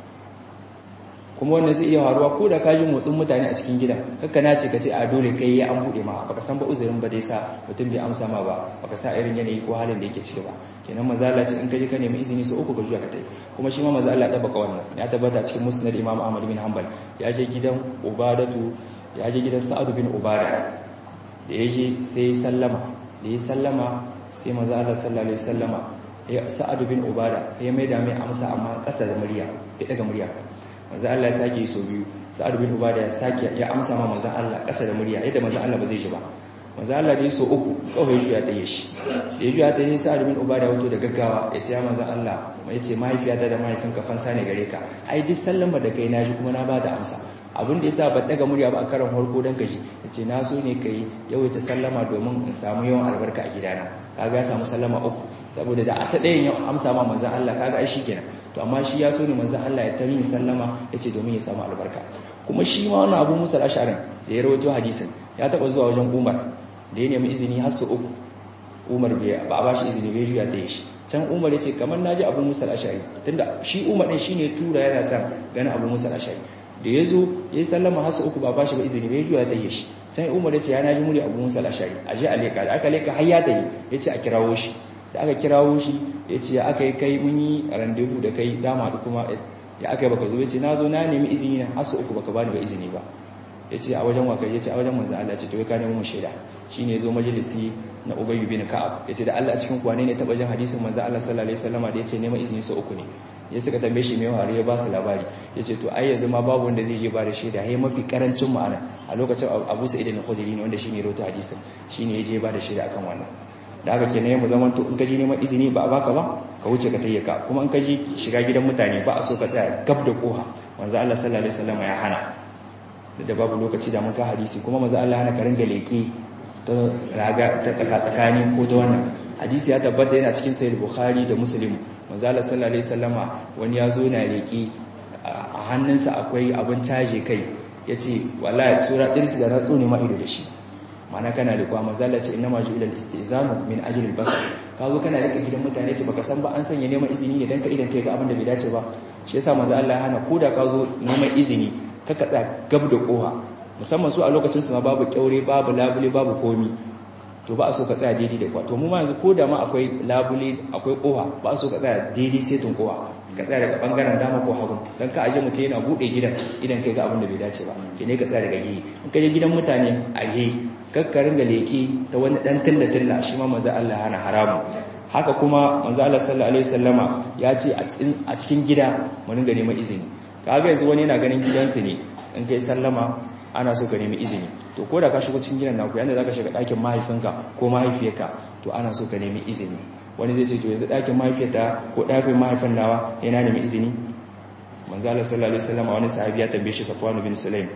kuma wannan zai iya faruwa ko da ka ji motsin mutane a cikin gidan kakka na ce ka ce a dole kai ya an buɗe ma baka san ba uzurin ba dai sa mutum bai amsa ma ba baka sa irin yanayi ko halin da yake ciki ba kenan maza Allah ce in ka je ka nemi izini su uku ka juya ka tai kuma shi ma maza Allah ya tabbaka wannan ya tabbata cikin musnad Imam Ahmad bin Hanbal ya je gidan Ubadatu ya je gidan Sa'ad bin Ubada da ya je sai sallama da ya sallama sai maza Allah sallallahu alaihi wasallama ya Sa'ad bin Ubada ya mai da mai amsa amma ƙasa da murya bai daga murya manzo Allah ya sake yi so biyu sa'ad bin ubada ya sake ya amsa ma manzo Allah kasa da murya yadda manzo Allah ba zai ji ba manzo Allah dai so uku kawai ya tayi shi da ya ta yi sa'ad bin ubada wato da gaggawa ya ce ya manzo Allah ya ce mahaifiyata da mahaifinka fansa ne gare ka ai duk sallama da kai na ji kuma na ba da amsa abin da yasa ba daga murya ba a karan farko dan kaji yace na so ne kai yawaita sallama domin in samu yawan albarka a gidana kaga ya samu sallama uku saboda da a ta ɗayan yau amsa ma manzo Allah kaga ai shikenan to amma shi ya so ne manzon Allah ya tarin sallama yace domin ya samu albarka kuma shi ma wannan Abu Musa al-Ash'ari da ya rawaito hadisin ya taba zuwa wajen Umar da ya nemi izini har su uku Umar bai ba ba shi izini bai juya ta yi shi can Umar yace kamar naji Abu Musa al-Ash'ari tunda shi Umar din shine tura yana son ganin Abu Musa al-Ash'ari da yazo yayi sallama har su uku ba ba shi ba izini bai juya ta yi shi can Umar yace ya naji muri Abu Musa al-Ash'ari aje aleka da aka leka har ya ta yi yace a kirawo shi da aka kirawo shi ya ce ya aka yi kai mun yi randevu da kai dama da kuma ya aka yi baka zo ya ce na zo na nemi izini na hasu uku baka bani ba izini ba ya ce a wajen waka ya ce a wajen manzo Allah ce to ka nemi mun shaida shine yazo majalisi na Ubay bin Ka'ab yace da Allah a cikin kwane ne taba jin hadisin manzo Allah sallallahu alaihi wasallam da yace neman izini su uku ne ya suka tambaye shi mai hari ya ba su labari yace to ai yanzu ma babu wanda zai je ba da shaida hai mafi karancin ma'ana a lokacin Abu Sa'id al-Khudri ne wanda shine rawaito hadisin shine ya je ba da shaida akan wannan da haka kenan mu zaman to in ka ji neman izini ba a baka ba ka wuce ka tayyaka kuma in ka ji shiga gidan mutane ba a so ka tsaya gab da koha manzo Allah sallallahu alaihi wasallam ya hana da babu lokaci da mun ka hadisi kuma manzo Allah hana ka ringa leki ta raga ta tsaka tsakani ko ta wannan hadisi ya tabbata yana cikin sahih bukhari da muslim manzo Allah sallallahu alaihi wasallama wani ya zo na leki a hannunsa akwai abin taje kai yace wallahi sura dirsi da ratsu ne ma ido da shi mana kana da kwa mazala ce inna maju ilal istizanu min ajli al-basr ka zo kana rike gidan mutane ce baka san ba an sanya neman izini ne dan ka idan kai ga abin da bai dace ba shi yasa manzo Allah ya hana koda ka zo neman izini ka kada gab da koha musamman su a lokacin su ma babu kyaure babu labule babu komi to ba a so ka tsaya daidai da kwa to mu ma yanzu koda ma akwai labule akwai koha ba a so ka tsaya daidai sai tun koha ka tsaya daga bangaren dama ko hagu dan ka aje mutum yana bude gidan idan kai ga abin da bai dace ba kene ka tsaya daga gehe in ka je gidan mutane a gehe kakkarin da leki ta wani dan tilla-tilla shi ma manzo Allah hana haramu haka kuma manzo Allah sallallahu alaihi wasallama ya ce a cikin gida mu ringa neman izini kaga yanzu wani yana ganin gidansu ne in kai sallama ana so ka nemi izini to ko da ka shigo cikin gidan naku yanda zaka shiga ɗakin mahaifinka ko mahaifiyarka to ana so ka nemi izini wani zai ce to yanzu ɗakin mahaifiyarta ko ɗakin mahaifin nawa yana nemi izini manzo Allah sallallahu alaihi wasallama wani sahabi ya tambaye shi Safwan bin Sulaim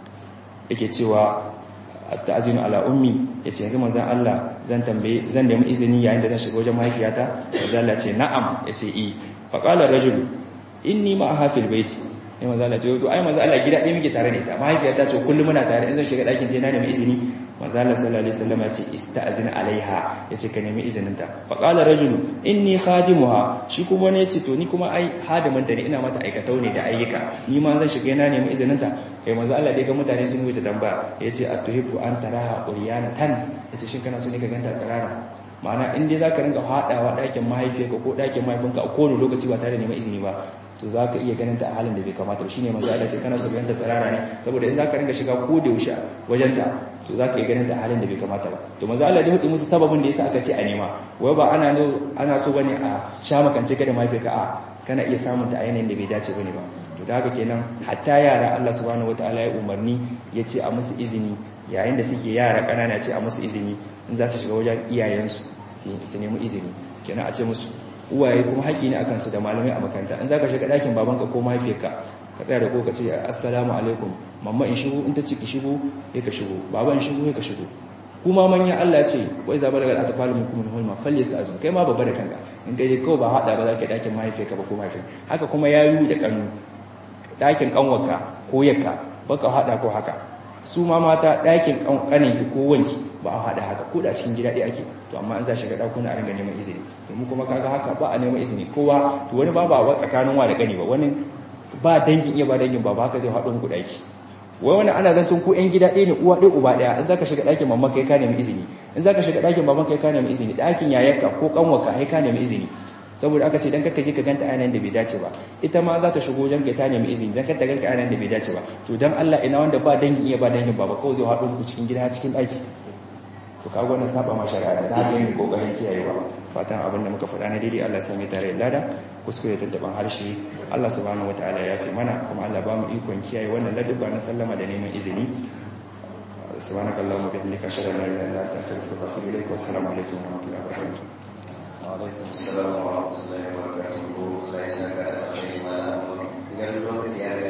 yake cewa astazinu ala ummi yace yanzu manzon Allah zan tambaye zan nemi izini yayin da zan shiga wajen mahaifiyata manzon Allah ce na'am yace i fa qala rajul inni ma hafil baiti sai manzon Allah ce to ai manzon Allah gida ɗaya muke tare ne ta mahaifiyata ce kullum muna tare in zan shiga ɗakin ta na nemi izini manzon Allah sallallahu alaihi wasallam yace istazin alaiha yace ka nemi izinin ta fa qala rajul inni khadimuha shi kuma ne yace to ni kuma ai hadimin ta ne ina mata aikatau ne da ayyuka ni ma zan shiga na nemi izinin ta kai manzo Allah dai ga mutane sun wuce tambaya yace atuhibu an taraha tan yace shin kana so ne ka ganta tsarara ma'ana in dai zaka rinka hadawa dakin mahaifiyarka ko dakin mahaifinka a kowane lokaci ba tare da neman izini ba to zaka iya ganin ta a halin da bai kamata ba shine manzo Allah ce kana so ka ganta tsarara ne saboda in zaka rinka shiga ko da yaushe wajen ta to zaka iya ganin ta a halin da bai kamata ba to manzo Allah dai hudi musu sababin da yasa aka ce a nema wai ba ana ana so bane a sha makance ka da mahaifiyarka a kana iya samun ta a yanayin da bai dace bane ba to da haka kenan hatta yara Allah subhanahu wataala ya umarni ya ce a musu izini yayin da suke yara kanana ce a musu izini in za su shiga wajen iyayensu su nemi izini kenan a ce musu uwaye kuma haƙi ne akan su da malamai a makaranta in za ka shiga ɗakin babanka ko mahaifiyarka ka tsaya da ko ka ce assalamu alaikum mamma in shigo in ta ce ki shigo ya ka shigo baba in shigo ya ka shigo kuma manya Allah ce wai zaba daga atfalu minkum min hulma falyastazun kai ma babba da kanka in kai kawai ba hada ba za ka ɗakin mahaifiyarka ba ko mahaifiyarka haka kuma yayu da kanu ɗakin ƙanwarka ko yakka baka haɗa ko haka su ma mata ɗakin ƙaninki ko wanki ba a haɗa haka ko da cikin gida ɗaya ake to amma an za shiga ɗakuna a ringa neman izini domin kuma kaga haka ba a neman izini kowa to wani ba ba wa tsakanin wa da ƙani ba wani ba dangin iya ba dangin ba ba haka zai haɗo muku ɗaki wai wani ana zancen ko ƴan gida ɗaya ne uwa ɗaya uba ɗaya in zaka shiga ɗakin mamman kai ka nemi izini in zaka shiga ɗakin baban kai ka nemi izini ɗakin yayarka ko ƙanwarka kai ka nemi izini saboda aka ce dan karka je ka ganta ayan da bai dace ba ita ma za ta shigo wajen ta nemi izini dan karka ganka ayan da bai dace ba to dan Allah ina wanda ba dangi iya ba dangin baba kawai zai haɗu ku cikin gida cikin ɗaki to kaga wannan saba ma shari'a da haka yin kokarin kiyayewa fatan abin da muka faɗa na daidai Allah ya sami tare da lada kuskure tattaban harshe Allah subhanahu wataala ya fi mana kuma Allah ba mu ikon kiyaye wannan ladabba na sallama da neman izini subhanakallahumma bihamdika ashhadu an la ilaha illa anta astaghfiruka wa atubu ilaik wa assalamu alaikum wa rahmatullahi wa barakatuh وعليكم السلام ورحمة الله وبركاته لا يسأل على خير ما لا أمر إذا الوقت يعني